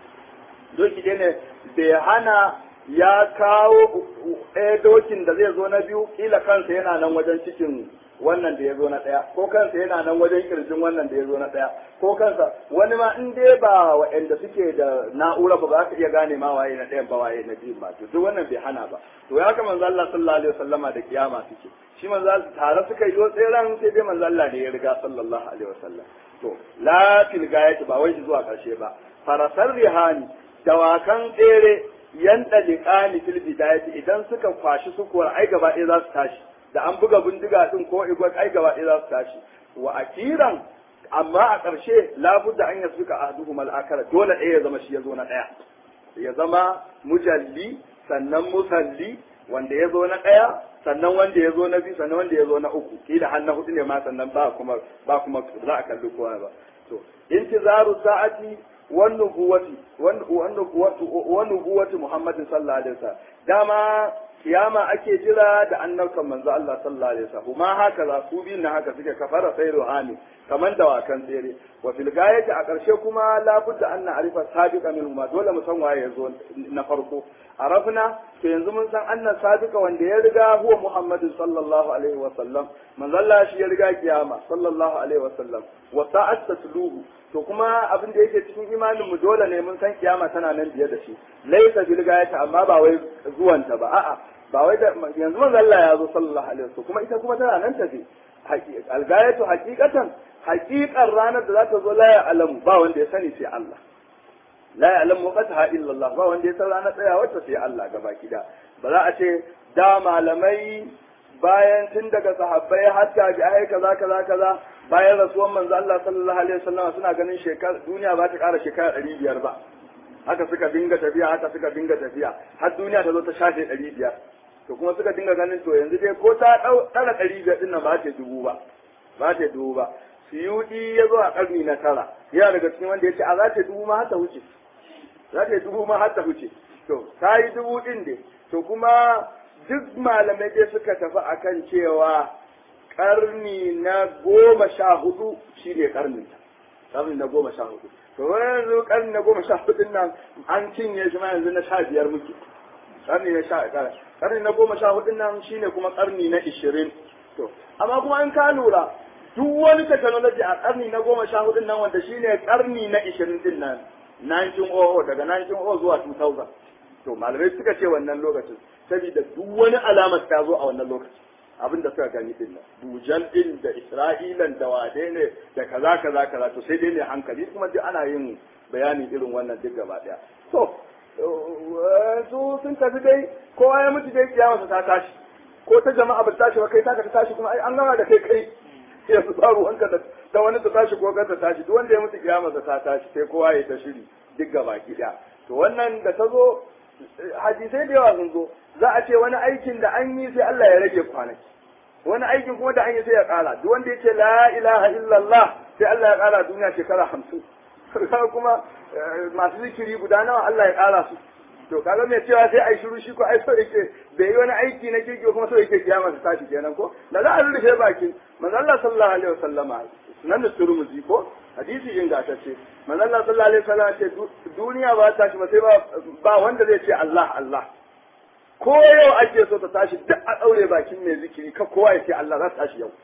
doki ɗaya ne bai hana ya kawo ɗaya dokin da zai zo na biyu kila kansa yana nan wajen cikin wannan da ya zo na ɗaya ko kansa yana nan wajen kirjin wannan da ya zo na ɗaya ko kansa wani ma in dai ba waɗanda suke da na'ura ba za ka iya gane ma waye na ɗayan ba waye na biyun ba to duk wannan bai hana ba to ya ka manzo Allah sallallahu alaihi wasallama da kiyama suke shi manzo Allah tare suka yi tseren sai dai manzo Allah ne ya riga sallallahu alaihi wasallam to la fil gayati ba wai zuwa karshe ba farasar rihani dawakan tsere yan liqani fil bidayati idan suka kwashi sukuwar ai gaba ɗaya za su tashi da an buga bindiga din ko igwat ai gaba ɗaya za su tashi wa akiran amma a ƙarshe labudda an yasu ka ahduhum al-akara dole ɗaya ya zama shi ya zo na ɗaya ya zama mujalli sannan musalli wanda ya zo na ɗaya sannan wanda ya zo na biyu sannan wanda ya zo na uku kila har na hudu ne ma sannan ba kuma ba kuma za a kalli kowa ba to intizaru sa'ati wan nubuwati wan nubuwati wan nubuwati muhammadin sallallahu alaihi wasallam dama kiyama ake jira da annabkan manzo Allah sallallahu alaihi wasallam kuma haka za su bin na haka suke kafara sai ruhani kaman dawakan tsere wa fil gayati a karshe kuma la budda an na'rifa sabiqa minhu ma dole mu san waye yazo na farko arafna to yanzu mun san annan sabiqa wanda ya riga huwa muhammadin sallallahu alaihi wasallam manzo Allah shi ya riga kiyama sallallahu alaihi wasallam wa sa'at tatluhu to kuma abin da yake cikin imanin mu dole ne mun san kiyama tana nan biye da shi laisa bil gayati amma ba wai zuwanta ba a'a ba wai da yanzu manzo Allah ya zo sallallahu alaihi wasallam kuma ita kuma tana nan tafi algayatu haqiqatan haqiqar ranar da za ta zo la ya alamu ba wanda ya sani sai Allah la ya alamu qataha illa Allah ba wanda ya san ranar tsayawar ta sai Allah gaba kida ba za a ce da malamai bayan tun daga sahabbai har tabi'ai kaza kaza kaza bayan rasuwan manzo Allah sallallahu alaihi wasallam suna ganin shekara duniya ba ta ƙara shekara ɗari biyar ba haka suka dinga tafiya haka suka dinga tafiya har duniya ta zo ta shafe ɗari biyar to kuma suka dinga ganin to yanzu dai ko ta ɗara ɗari biyar ɗin nan ba ta dubu ba ba ta dubu ba suyuɗi ya zo a ƙarni na tara yana daga cikin wanda ya ce a za ta dubu ma har ta wuce za ta dubu ma har ta wuce to ta yi dubu ɗin dai to kuma duk malamai dai suka tafi akan cewa karni na goma sha hudu shi ne karnin ta karni na goma sha hudu to yanzu karni na goma sha hudun nan an cinye shi ma yanzu na sha biyar muke karni na sha karni na goma sha hudun nan shine kuma karni na ishirin to amma kuma an ka lura duk wani technology a karni na goma sha hudun nan wanda shine karni na ishirin din nan 1900 daga 1900 zuwa 2000 to to malamai suka ce wannan lokacin saboda duk wani alamar ta zo a wannan lokacin abin da suka gani din nan dujal din da isra'ilan da wade ne da kaza kaza kaza to sai dai ne hankali kuma duk ana yin bayanin irin wannan duk gaba daya to su sun tafi dai kowa ya mutu dai kiyamarsa ta tashi ko ta jama'a ba ta tashi ba kai ta ta tashi kuma ai an gama da kai kai yanzu ba ruwanka da ta wani ta tashi ko ta tashi duk wanda ya mutu kiyamarsa ta tashi sai kowa ya ta shiri duk gaba ki daya to wannan da ta zo hadisai da yawa sun zo za a ce wani aikin da an yi sai Allah ya rage kwanaki wani aikin kuma da an yi sai ya kara duk wanda ya ce la ilaha illallah sai Allah ya kara duniya shekara hamsin kuma masu zikiri guda nawa Allah ya kara su to kaga mai cewa sai ai shiru shi ko ai so yake bai yi wani aiki na kirki kuma so yake kiyama ta tashi kenan ko da za a rufe bakin manzo Allah sallallahu alaihi wasallama sunan da turmuzi ko hadisi ingantacce manzo Allah sallallahu alaihi wasallama ce duniya ba ta tashi ba sai ba wanda zai ce Allah Allah ko yau ake so ta tashi duk a daure bakin mai zikiri ka kowa ya ce Allah za ta tashi yau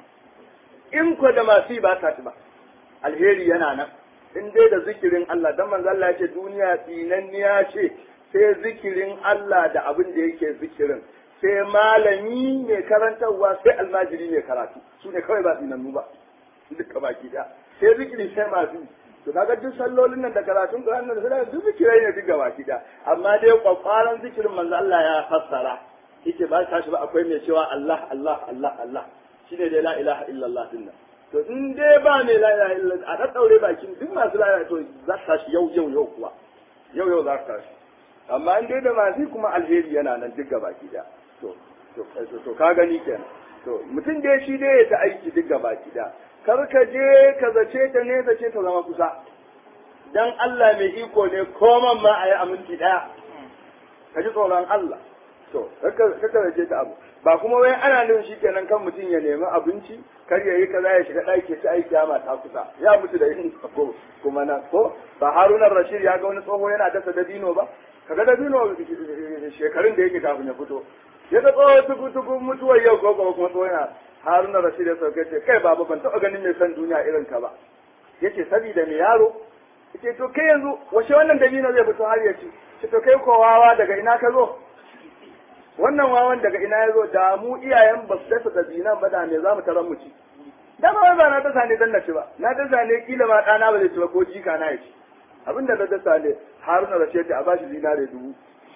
in ko da masu ba ta ba alheri yana nan in dai da zikirin Allah dan manzo Allah ya ce duniya tsinanniya ce sai zikirin Allah da abin da yake zikirin sai malami mai karantarwa sai almajiri mai karatu su ne kawai ba tsinannu ba duka baki da sai zikiri sai masu to kaga duk sallolin nan da karatun Qur'an nan da duk zikirai ne duka baki da amma dai kwakwaran zikirin manzo Allah ya fassara yake ba tashi ba akwai mai cewa Allah Allah Allah Allah shine dai la ilaha illallah din nan to in dai ba mai la ilaha illallah a daddaure bakin duk masu la ilaha to za ta tashi yau yau yau kuwa yau yau za ta tashi amma in dai da masu kuma alheri yana nan duk baki da to to to ka gani kenan to mutum dai shi dai ya ta aiki duk baki da kar ka je ka zace ta ne zace ta zama kusa dan Allah mai iko ne koman ma a yi aminci daya ka ji tsoron Allah to kaka zace ta abu ba kuma wai ana nufin shi kenan kan mutum ya nemi abinci kar ya yi kaza ya shiga ɗaki ya ci aiki ya mata kusa ya mutu da yin ko kuma na ko ba harunan rashid ya ga wani tsoho yana dasa dabino ba kaga dabino shekarun da yake kafin ya fito ya ga tsoho tuku tuku mutuwar yau ko kuma tsoho yana harunan rashid ya sauke ce kai baba ban taɓa ganin mai son duniya irin ka ba yace sabida me yaro yace to kai yanzu washe wannan dabino zai fito har ya ci ce to kai ko wawa daga ina ka zo wannan wawan daga ina ya zo da mu iyayen ba su dasa dabinan ba da me za mu taron mu ci da ba ba na dasa ne dan na ci ba na dasa ne kila ma ɗana ba zai ci ba ko jika na ya ci abin da na dasa ne haruna rashid a bashi zinare dubu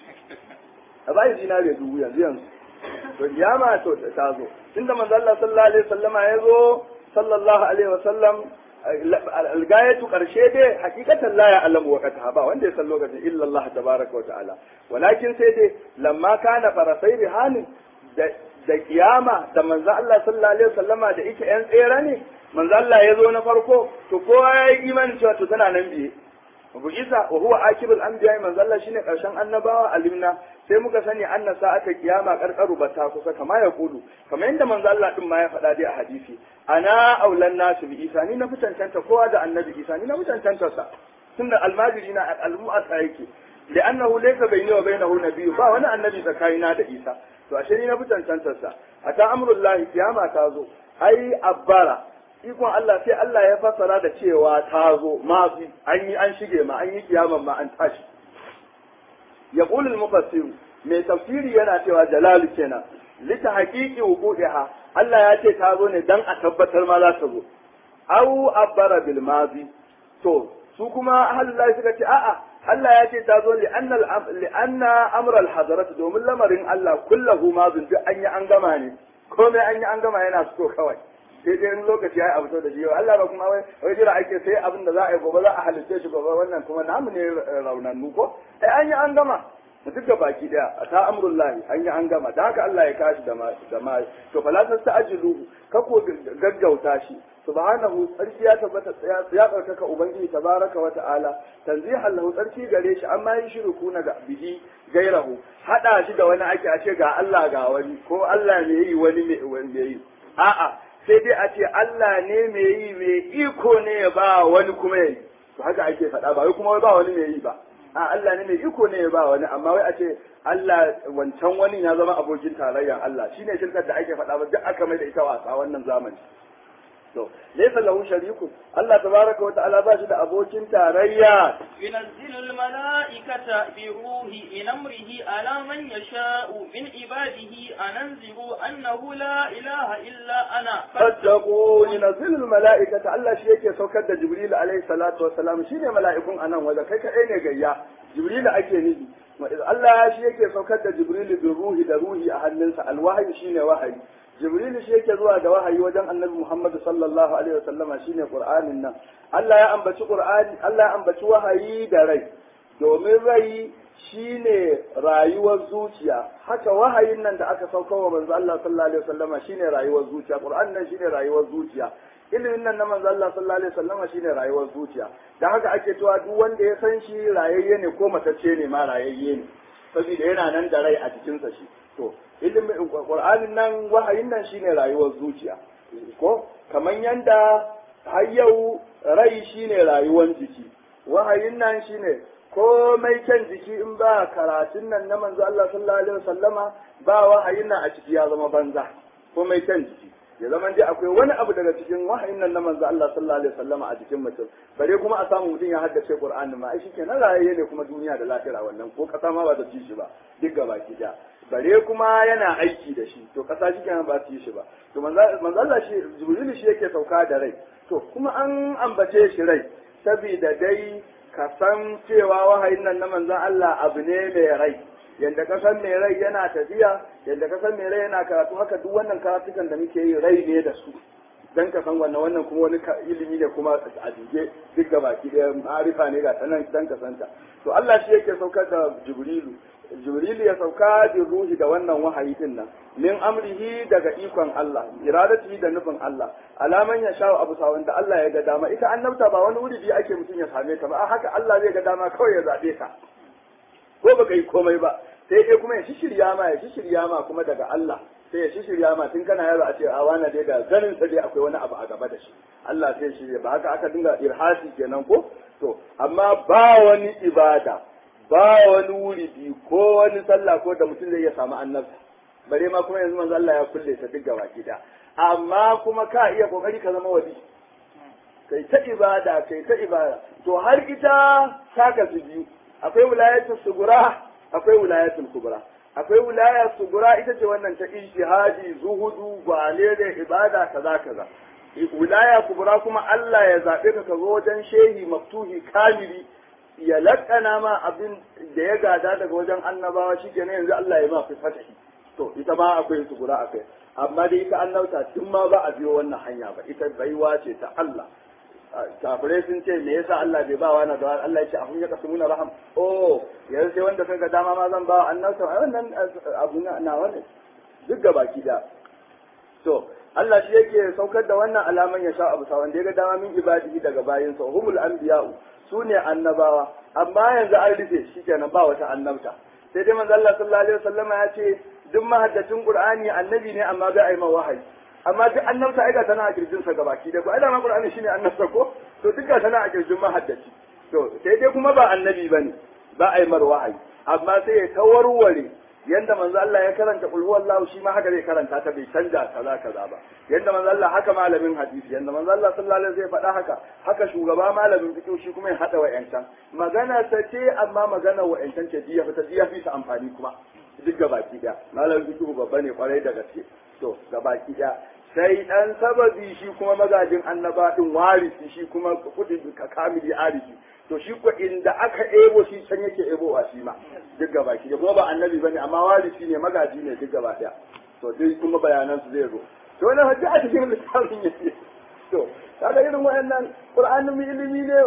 a bashi zinare dubu yanzu yanzu to kiyama to ta zo tunda manzo Allah sallallahu alaihi wasallama ya zo sallallahu alaihi wasallam algayatu karshe dai hakikatan la ya alamu waqtaha ba wanda ya san lokacin illa Allah tabaraka wa ta'ala walakin sai dai lamma kana farasai rihanin da da kiyama da manzo Allah sallallahu alaihi wasallama da yake yan tsere ne manzo Allah ya zo na farko to kowa ya yi imani cewa to tana nan biye Abu Isa wa huwa akibul anbiya manzo Allah shine karshen annabawa alimna sai muka sani anna sa'ata kiyama karkaru bata kusa kama ya kudu kamar yadda manzo Allah din ma ya faɗa dai a hadisi ana aulan nasu bi Isa ni na fi cancanta kowa da annabi Isa ni na fi cancanta sa tunda almajiri na almu'asa yake li'annahu laysa bayni wa bainahu nabiyyu ba wani annabi tsakanina da Isa to ashe ni na fi cancantar sa ata amrullahi kiyama ta zo ai abbara ikon Allah sai Allah ya fassara da cewa ta zo ma an yi an shige ma an yi kiyaman ma an tashi ya qulul mufassir mai tafsiri yana cewa jalalu kenan lita haqiqi wuqu'iha Allah ya ce ta zo ne dan a tabbatar ma za ta zo au abbara bil mazi to su kuma Allah suka ce a'a Allah ya ce ta zo li anna li anna amra al hadarat domin lamarin Allah kullahu mazin duk an yi an gama ne komai an yi an gama yana so kawai sai dai in lokaci ya yi abu da shi Allah ba kuma wai jira ake sai abin da za a yi gobe za a halitta shi gobe wannan kuma namu ne raunannu ko ai an yi an gama duk da baki daya a ta amrullahi an yi an gama da haka Allah ya kashi da ma da ma to fala tasta'jiluhu ka ko gaggauta shi subhanahu tsarki ya tabbata ya tsarkaka ubangiji tabaraka wa ta'ala tanzihan lahu tsarki gare shi amma yin shirku na ga bihi gairahu hada shi da wani ake a ce ga Allah ga wani ko Allah ne yi wani me yi a'a sai dai a ce Allah ne mai yi mai iko ne ya ba wani kuma ya yi to haka ake faɗa ba wai kuma ba wani mai yi ba a Allah ne mai iko ne ya ba wani amma wai a ce Allah wancan wani ya zama abokin tarayyar Allah shine shirkar da ake faɗa ba duk aka mai da ita wasa wannan zamani to laysa lahu sharikun Allah tabaraka wa ta'ala ba shi da abokin tarayya ينزل الملائكة بروح من أمره على من يشاء من عباده أن أنذروا أنه لا إله إلا أنا fattaqu yunzilul mala'ikata Allah shi yake saukar da Jibril alaihi salatu wassalam shine mala'ikun anan waje kai kadai ne gayya Jibril ake nufi Allah shi yake saukar da Jibril bin ruhi da ruhi a hannunsa alwahyi shine wahayi Jibril shi yake zuwa da wahayi wajen Annabi Muhammad sallallahu alaihi wasallama shine Qur'anin nan Allah ya ambaci Qur'ani Allah ya ambaci wahayi da rai domin rai shine rayuwar zuciya haka wahayin nan da aka sauka wa manzo Allah sallallahu alaihi wasallama shine rayuwar zuciya Qur'an nan shine rayuwar zuciya ilimin nan na manzo Allah sallallahu alaihi wasallama shine rayuwar zuciya dan haka ake cewa duk wanda ya san shi rayayye ne ko matacce ne ma rayayye ne saboda yana nan da rai a cikin sa shi to ilimin Qur'anin nan wahayin nan shine rayuwar zuciya ko kaman yanda har yau rai shine rayuwar jiki wahayin nan shine komai kyan jiki in ba karatun nan na manzo Allah sallallahu alaihi wasallama ba wahayin nan a ciki ya zama banza komai kyan jiki ya zama dai akwai wani abu daga cikin wahayin nan na manzo Allah sallallahu alaihi wasallama a jikin mutum bare kuma a samu mutum ya haddace Qur'ani ma ai shikenan rayayye ne kuma duniya da lafiya wannan ko kasa ma ba ta ci shi ba duk gaba ki da bare kuma yana aiki da shi to kasa shi kenan ba ta yi shi ba to manzo Allah shi Jibril shi yake sauka da rai to kuma an ambace shi rai saboda dai ka san cewa wahayin nan na manzon Allah abu ne mai rai yadda ka san mai rai yana tafiya yadda ka san mai rai yana karatu haka duk wannan karatukan da muke yi rai ne da su dan ka san wannan wannan kuma wani ilimi ne kuma a dige duk ga baki da ma'arifa ne ga sanan dan ka santa to Allah shi yake saukar da Jibrilu Jibrilu ya sauka da ruhi da wannan wahayi din nan min amrihi daga ikon Allah iradatihi da nufin Allah alaman ya sha abu sa wanda Allah ya ga dama ita annabta ba wani wuri ake mutum ya same ta ba a haka Allah zai ga dama kawai ya zabe ka ko baka yi komai ba sai dai kuma ya shishirya ma ya shishirya ma kuma daga Allah sai ya shishirya ma tun kana yaro a ce a wani dai da ganin sa dai akwai wani abu a gaba da shi Allah sai shirya ba haka aka dinga irhasi kenan ko to amma ba wani ibada ba wani wuri ko wani sallah ko da mutum zai iya samu annabta bare ma kuma yanzu manzo Allah ya kulle ta duk gaba gida amma kuma ka iya kokari ka zama wali kai ta ibada kai ta ibada to har ita saka su biyu akwai wilayatul sugura akwai wilayatul kubra akwai wilaya sugura ita ce wannan ta ijtihadi zuhudu gwale da ibada kaza kaza wilaya kubra kuma Allah ya zabe ka ka zo wajen shehi maftuhi kamili ya lakana ma abin da ya gada daga wajen annabawa shikenan yanzu Allah ya ma fi fatahi to ita ma akwai sugura akai amma dai ita annauta tun ma ba a biyo wannan hanya ba ita baiwa ce ta Allah kafirai sun ce me yasa Allah bai ba wani da Allah ya ce ahun ya kasu nuna raham oh yanzu sai wanda kaga dama ma zan ba annabta ai wannan abu na wani duk ga baki da to Allah shi yake saukar da wannan alaman ya sha abu wanda ya ga dama min ibadihi daga bayinsa humul anbiya'u su ne annabawa amma yanzu an rufe shikenan ba wata annabta sai dai manzo Allah sallallahu alaihi wasallam ya ce duk mahaddacin Qur'ani annabi ne amma bai aima wahayi amma duk annabta ai ga tana a kirjin sa gabaki da ko ai dama Qur'ani shine annabta ko to duk ga tana a kirjin mahaddaci to sai dai kuma ba annabi bane ba ai mar wahayi amma sai ya tawarware yanda manzo Allah ya karanta qul huwallahu shi ma haka zai karanta ta bai canja kaza kaza ba yanda manzo Allah haka malamin hadisi yanda manzo Allah sallallahu alaihi wasallam zai faɗa haka haka shugaba malamin fiqh shi kuma ya hada wa'yancan magana ta ce amma magana wa'yancan ce jiya fita jiya fi ta amfani kuma duk gabaki daya malamin fiqh babba ne kwarai da gaske to gabaki daya sai dan sababi shi kuma magajin annaba din warisi shi kuma kudin ka kamili arifi to shi ko inda aka ebo shi can yake ebo wa shi ma duk gaba ki kuma ba annabi bane amma warisi ne magaji ne duk gaba daya to dai kuma bayanan su zai zo to wannan hajji a cikin littafin yake to kaga irin wayannan qur'anin ilimi ne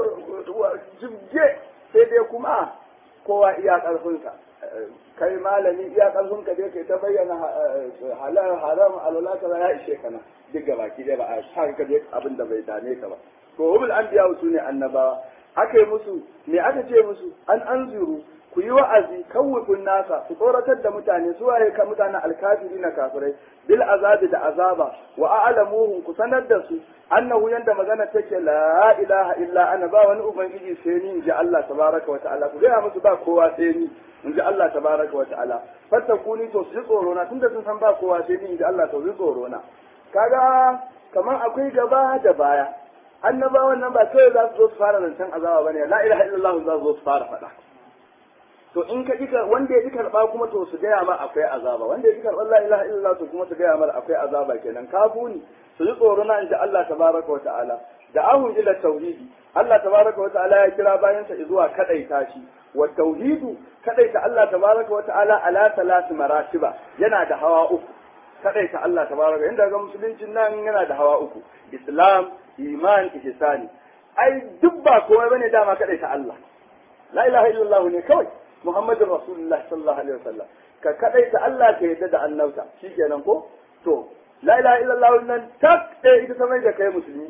jibge sai dai kuma kowa iya karfinsa kai malami iya karfin ka dai kai ta bayyana halal haram alwala kaza ya ishe kana duk gaba ki dai ba a sa ka dai abin da bai dame ka ba to hubul anbiya su ne annabawa aka yi musu me aka ce musu an anzuru ku yi wa'azi kawwifin nasa ku tsoratar da mutane su waye ka mutanen alkafiri na kafirai bil azabi da azaba wa a'lamuhum ku sanar da su annahu yanda magana take la ilaha illa ana ba wani ubangiji sai ni inji Allah tabaraka wa ta'ala ku gaya musu ba kowa sai ni inji Allah tabaraka wa ta'ala fattakuni to su ji tsoro na tunda sun san ba kowa sai ni inji Allah to su ji tsoro na kaga kamar akwai gaba da baya annabawan nan ba kawai za su zo su fara zancen azaba bane la ilaha illallah za su zo su fara faɗa to in ka ji wanda ya ji karɓa kuma to su gaya ma akwai azaba wanda ya ji karɓar la ilaha illallah to kuma su gaya ma akwai azaba kenan kafuni su ji tsoro na inda Allah tabaraka wa ta'ala da ahun ila tauhidi Allah tabaraka wa ta'ala ya kira bayansa zuwa kadaita shi wa tauhidu kadaita Allah tabaraka wa ta'ala ala salati maratiba yana da hawa uku kadaita Allah tabaraka inda ga musuluncin nan yana da hawa uku islam iman ihsani ai duk ba komai bane dama kadaita Allah la ilaha illallah ne kawai muhammadur rasulullah sallallahu alaihi wasallam ka kadaita Allah ka yadda da annabta shikenan ko to la ilaha illallah nan tak eh ita ta mai da kai musulmi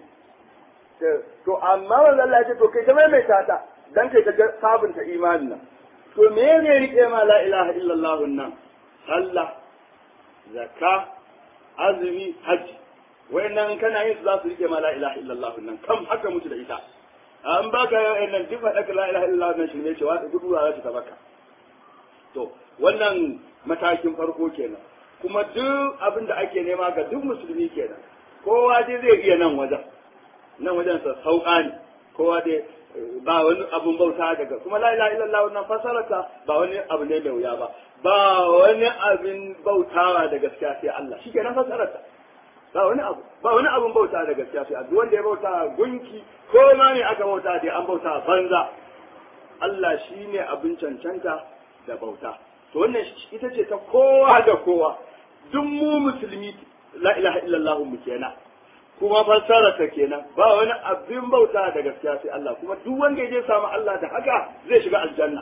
to amma wanda Allah ya ce to kai ta mai ta ta dan kai ta sabunta imanin nan to me ne rike ma la ilaha illallah nan sallah zakka azumi hajji wayannan kana yin su za su rike ma la ilaha illallah nan kam haka mutu da ita an baka wayannan duk faɗa la ilaha illallah nan shi ne cewa da gudu za ta baka to wannan matakin farko kenan kuma duk abin da ake nema ga duk musulmi kenan kowa dai zai iya nan wajen nan wajen sa sauƙa ne kowa dai ba wani abun bauta daga kuma la ilaha illallah wannan fasarata ba wani abu ne mai wuya ba ba wani abin bautawa da gaskiya sai Allah shi kenan fasarata ba wani abu ba wani abun bauta da gaskiya sai Allah wanda ya bauta gunki ko ma ne aka bauta dai an bauta banza Allah shine abin cancanta da bauta to wannan ita ce ta kowa da kowa duk mu musulmi la ilaha illallah mu kenan kuma fassara ta kenan ba wani abin bauta da gaskiya sai Allah kuma duk wanda ya je samu Allah da haka zai shiga aljanna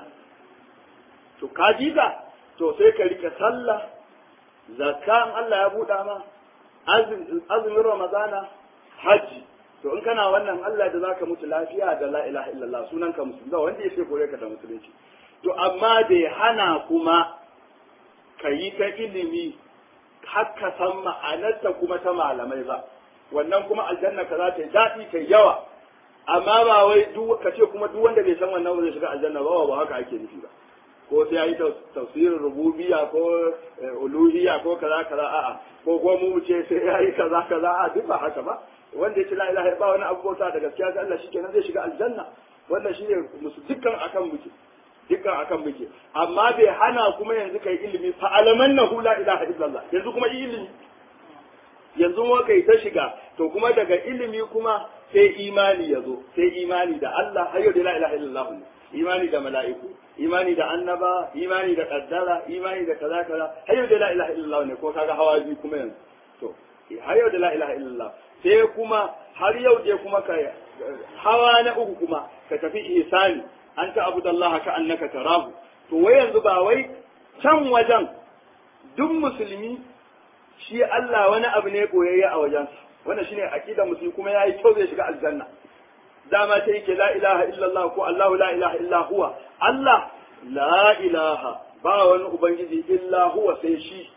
to ka ji ka to sai ka rike sallah zakka in Allah ya buɗa ma azumin ramadana haji to in kana wannan Allah da zaka mutu lafiya da la ilaha illallah sunanka musulmi ba wanda ya sai kore ka da musulunci to amma bai hana kuma ka yi ta ilimi har ka san ma'anarta kuma ta malamai ba wannan kuma aljanna ka za ta yi daɗi ta yawa amma ba wai ka ce kuma duk wanda bai san wannan ba zai shiga aljanna ba ba haka ake nufi ba ko sai yayi tafsirin rububiyya ko uluhiyya ko kaza kaza a'a ko ko mu ce sai yayi kaza kaza a duk ba haka ba wanda ya ce la ilaha ba wani abu bauta da gaskiya ga Allah shikenan zai shiga aljanna wannan shine musu dukkan akan muke dukkan akan muke amma bai hana kuma yanzu kai ilimi fa alamannahu la ilaha illallah yanzu kuma ilimi yanzu mu kai ta shiga to kuma daga ilimi kuma sai imani ya zo sai imani da Allah har yau da la ilaha illallah ne imani da mala'iku imani da annaba imani da kaddara imani da kaza kaza har yau da la ilaha illallah ne ko kaga hawa biyu kuma yanzu to har yau da la ilaha illallah sai kuma har yau dai kuma ka hawa na uku kuma ka tafi ihsani an ta abu Allah ka annaka tarahu to wai yanzu ba wai can wajen duk musulmi shi Allah wani abu ne koyayya a wajensa wannan shine aqidar musulmi kuma yayi kyau zai shiga aljanna dama ta yake la ilaha illallah ko Allah la ilaha illa huwa Allah la ilaha ba wani ubangiji illa huwa sai shi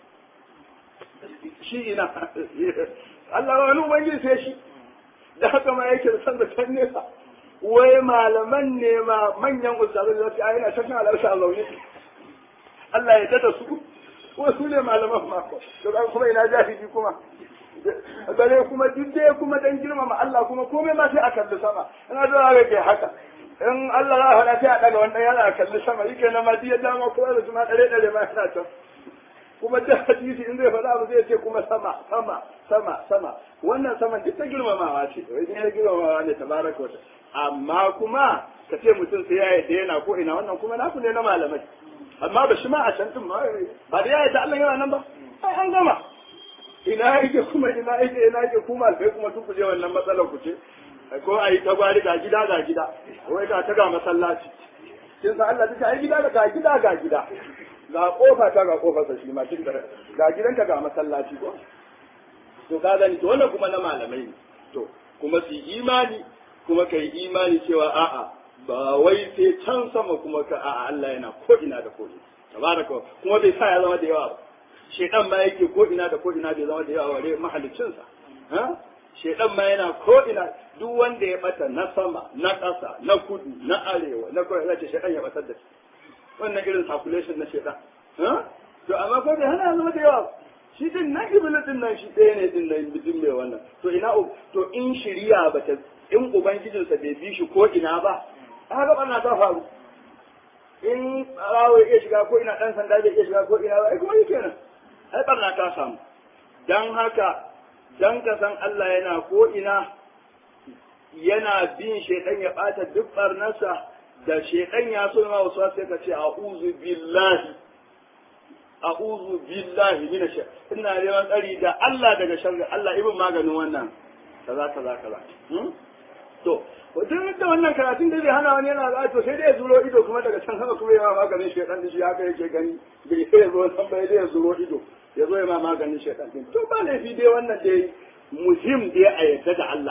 shi ina Allah ba wani ubangiji sai shi da haka ma yake da san da can nesa wai malaman ne ma manyan ustazai da su ayyana ta kan alarsa Allah ne Allah ya dada su ko su ne malaman ma ko to kuma ina jahili kuma bare kuma duk dai kuma dan girmama Allah kuma komai ma sai a kalli sama ina da ga kai haka in Allah ya hada sai a daga wannan yana a kalli sama yake na ma diya dama ko da kuma dare dare ma yana can kuma da hadisi in zai faɗa abu zai ce kuma sama sama sama sama wannan saman duk ta girmamawa ce wai ne girmamawa ne tabaraka wa amma kuma ka ce mutum sai ya yi yana ko ina wannan kuma naku ne na malamai amma ba shi ma a can din ma ba da ya yi da Allah yana nan ba ai an gama ina yake kuma ina yake ina yake kuma sai kuma duk je wannan matsalar ku ce ko a yi tagwari ga gida ga gida wai ga ta ga masallaci kin san Allah ta ai gida ga gida ga gida ga kofa ta ga kofa sa shi ma kin ga gidanka ga masallaci ko to ka gani to wannan kuma na malamai ne to kuma su imani kuma kai imani cewa a'a ba wai sai can sama kuma ka a'a Allah yana ko ina da ko ina tabaraka kuma bai sa ya zama da yawa ba shedan ma yake ko ina da ko ina bai zama da yawa bare mahalicin sa ha shedan ma yana ko ina duk wanda ya bata na sama na ƙasa na kudu na arewa na kudu zai shedan ya batar da shi wannan irin calculation na shedan ha to amma ko bai hana zama da yawa shi din nan iblis din nan shi ɗaya ne din nan mutum mai wannan to ina to in shiriya ba ta in ubangijinsa bai bi shi ko ina ba haka barna ta faru in rawo iya shiga ko ina dan sanda bai iya shiga ko ina ba ai kuma yake nan ai barna ta samu dan haka dan ka san Allah yana ko ina yana bin shedan ya bata duk barnarsa da shedan ya so ma wasu sai ka ce a'udhu billahi a'udhu billahi minash ina neman tsari da Allah daga sharri Allah ibn maganin wannan kaza kaza kaza to duk da wannan karatun da zai hana wani yana za to sai dai ya zuro ido kuma daga can sama kuma ya ma maganin shedan da shi haka yake gani bai sai ya zo san bai dai ya zuro ido ya zo ya ma maganin shedan din to ba laifi dai wannan dai muhim dai a yadda da Allah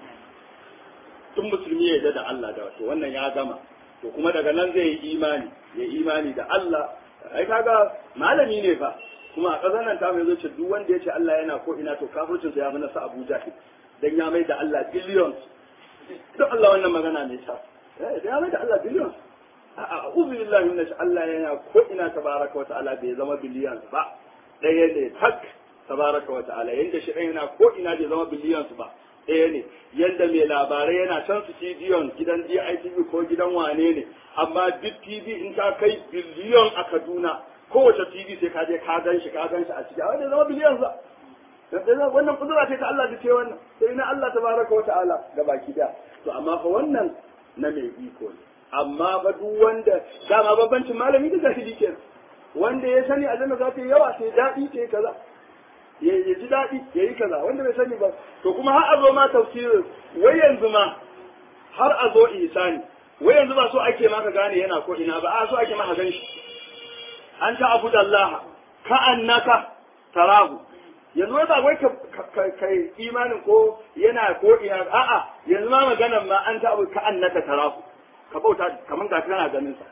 tun musulmi ya yadda da Allah da wato wannan ya gama to kuma daga nan zai yi imani ya imani da Allah ai kaga malami ne fa kuma a ƙasar nan ta mai zo ce duk wanda ya ce Allah yana ko ina to kafircin sa ya fi nasa Abuja dan ya mai da Allah billions duk Allah wannan magana ne ta eh ya mai da Allah billions a uzu billahi minash Allah yana ko ina tabaraka wa ta'ala bai zama billions ba ɗaya ne tak tabaraka wa ta'ala yanda shi yana ko ina bai zama billions ba ɗaya ne yadda mai labarai yana can su cidiyon gidan DITV ko gidan wane ne amma duk TV in ta kai biliyon a Kaduna kowace TV sai ka je ka gan shi ka gan shi a ciki a wanda zama biliyon za wannan kudura ce ta Allah da ce wannan sai na Allah tabaraka wa ta'ala da baki da to amma fa wannan na mai iko ne amma ba duk wanda dama babbancin malami da zahiri kenan wanda ya sani aljanna za ta yi yawa sai daɗi sai kaza ya ji daɗi ya yi kaza wanda bai sani ba to kuma har a zo ma tafsirin wai yanzu ma har a zo ihsani wai yanzu ba so ake maka gane yana ko ina ba a so ake maka gan shi an ta abu da Allah ka annaka tarahu yanzu ba wai ka kai imanin ko yana ko ina a'a yanzu ma maganan ma an ta abu ka annaka tarahu ka bauta kaman ga kana ganin sa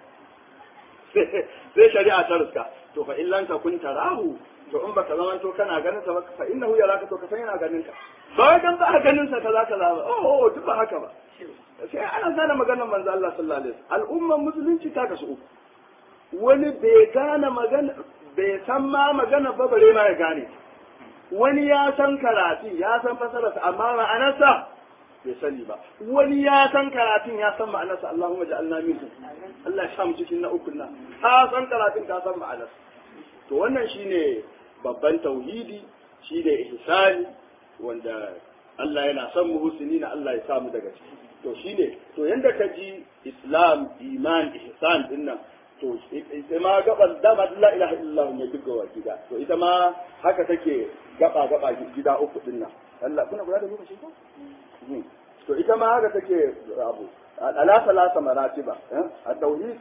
sai shari'a ta riska to fa illan ka kun tarahu to in baka zama to kana ganin sa ba fa innahu yaraka to ka san yana ganin ka ba wai dan ba ganin sa kaza kaza ba oh oh duk ba haka ba sai ana gane maganar manzo Allah sallallahu alaihi wasallam al'umman musulunci ta kasu uku wani bai gane magana bai san ma magana ba bare ma ya gane wani ya san karatu ya san fasararsa amma ma'anarsa bai sani ba wani ya san karatun ya san ma'anarsa Allahumma ja'alna minhum Allah ya sa mu cikin na uku na ka san karatun ka san ma'anarsa to wannan shine babban tauhidi shine ihsani wanda Allah yana son mu husni na Allah ya sa mu daga ciki to shine to yanda ka ji Islam iman ihsan dinnan to ita ma gaban dama la ilaha illallah ne duk gawa gida to ita ma haka take gaba gaba gida uku dinnan Allah kuna kula da lokaci ko to ita ma haka take abu ala salasa maratiba a tauhid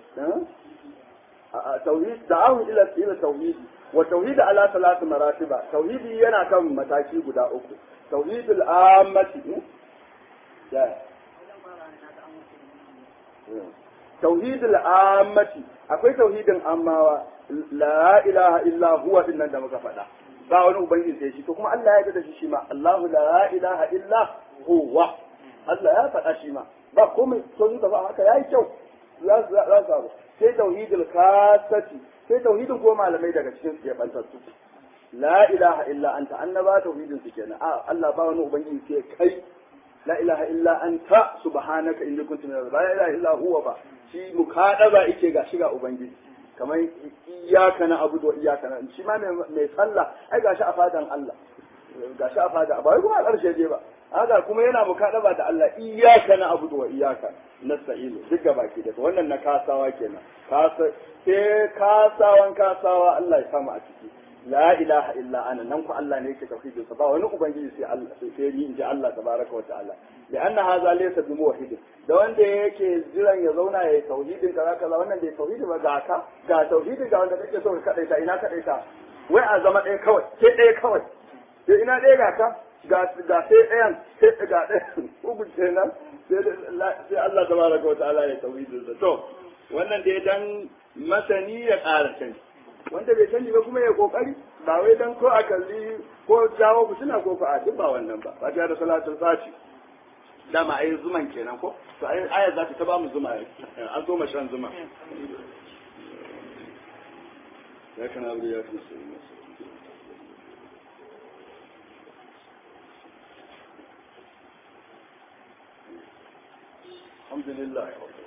tauhid da'ahu ila ila tauhid wa tauhid ala salat maratiba tauhidi yana kan mataki guda uku tauhidul ammati ya tauhidul ammati akwai tauhidin ammawa la ilaha illa huwa din nan da muka faɗa ba wani ubangiji sai shi to kuma Allah ya yarda da shi shi ma Allahu la ilaha illa huwa Allah ya faɗa shi ma ba komai to zuka ba haka yayi kyau za su za su sai tauhidul kasati sai tauhidin ko malamai daga cikin su ya bantattu la ilaha illa anta annaba tauhidin su kenan a Allah ba wani ubangiji sai kai la ilaha illa anta subhanaka inni kuntu minaz la ilaha illa huwa ba shi mukadaba yake ga shiga ubangiji kamar iyaka na abu da iyaka na shi ma mai sallah ai gashi a fadan Allah gashi a fada ba wai kuma a ƙarshe je ba haka kuma yana mukadaba da Allah iyaka na abu wa iyaka nasta'inu duk gaba ke da wannan na kasawa kenan kasa sai kasawan kasawa Allah ya samu a ciki la ilaha illa ana nan ku Allah ne yake tauhidin sa ba wani ubangiji sai Allah sai ni inji Allah tabaraka wa ta'ala da anna hadha laysa bi muwahhid da wanda yake jiran ya zauna ya tauhidin kaza kaza wannan bai tauhidi ba ga ka ga tauhidin ga wanda kake so ka kadaita ina kadaita wai a zama ɗaya kawai sai ɗaya kawai sai ina ɗaya ga ka ga sai ɗayan sai ga ɗayan uku kenan sai Allah tabaraka wa ta'ala ya tauhidin sa to wannan dai dan masani ya ƙara sani wanda bai sani ba kuma ya kokari ba wai dan ko a kalli ko jawo ku suna ko a duk ba wannan ba ba da salatul fati dama ai zuman kenan ko to ai aya za ta ba mu zuma an zo shan zuma ya kana abu ya fi alhamdulillah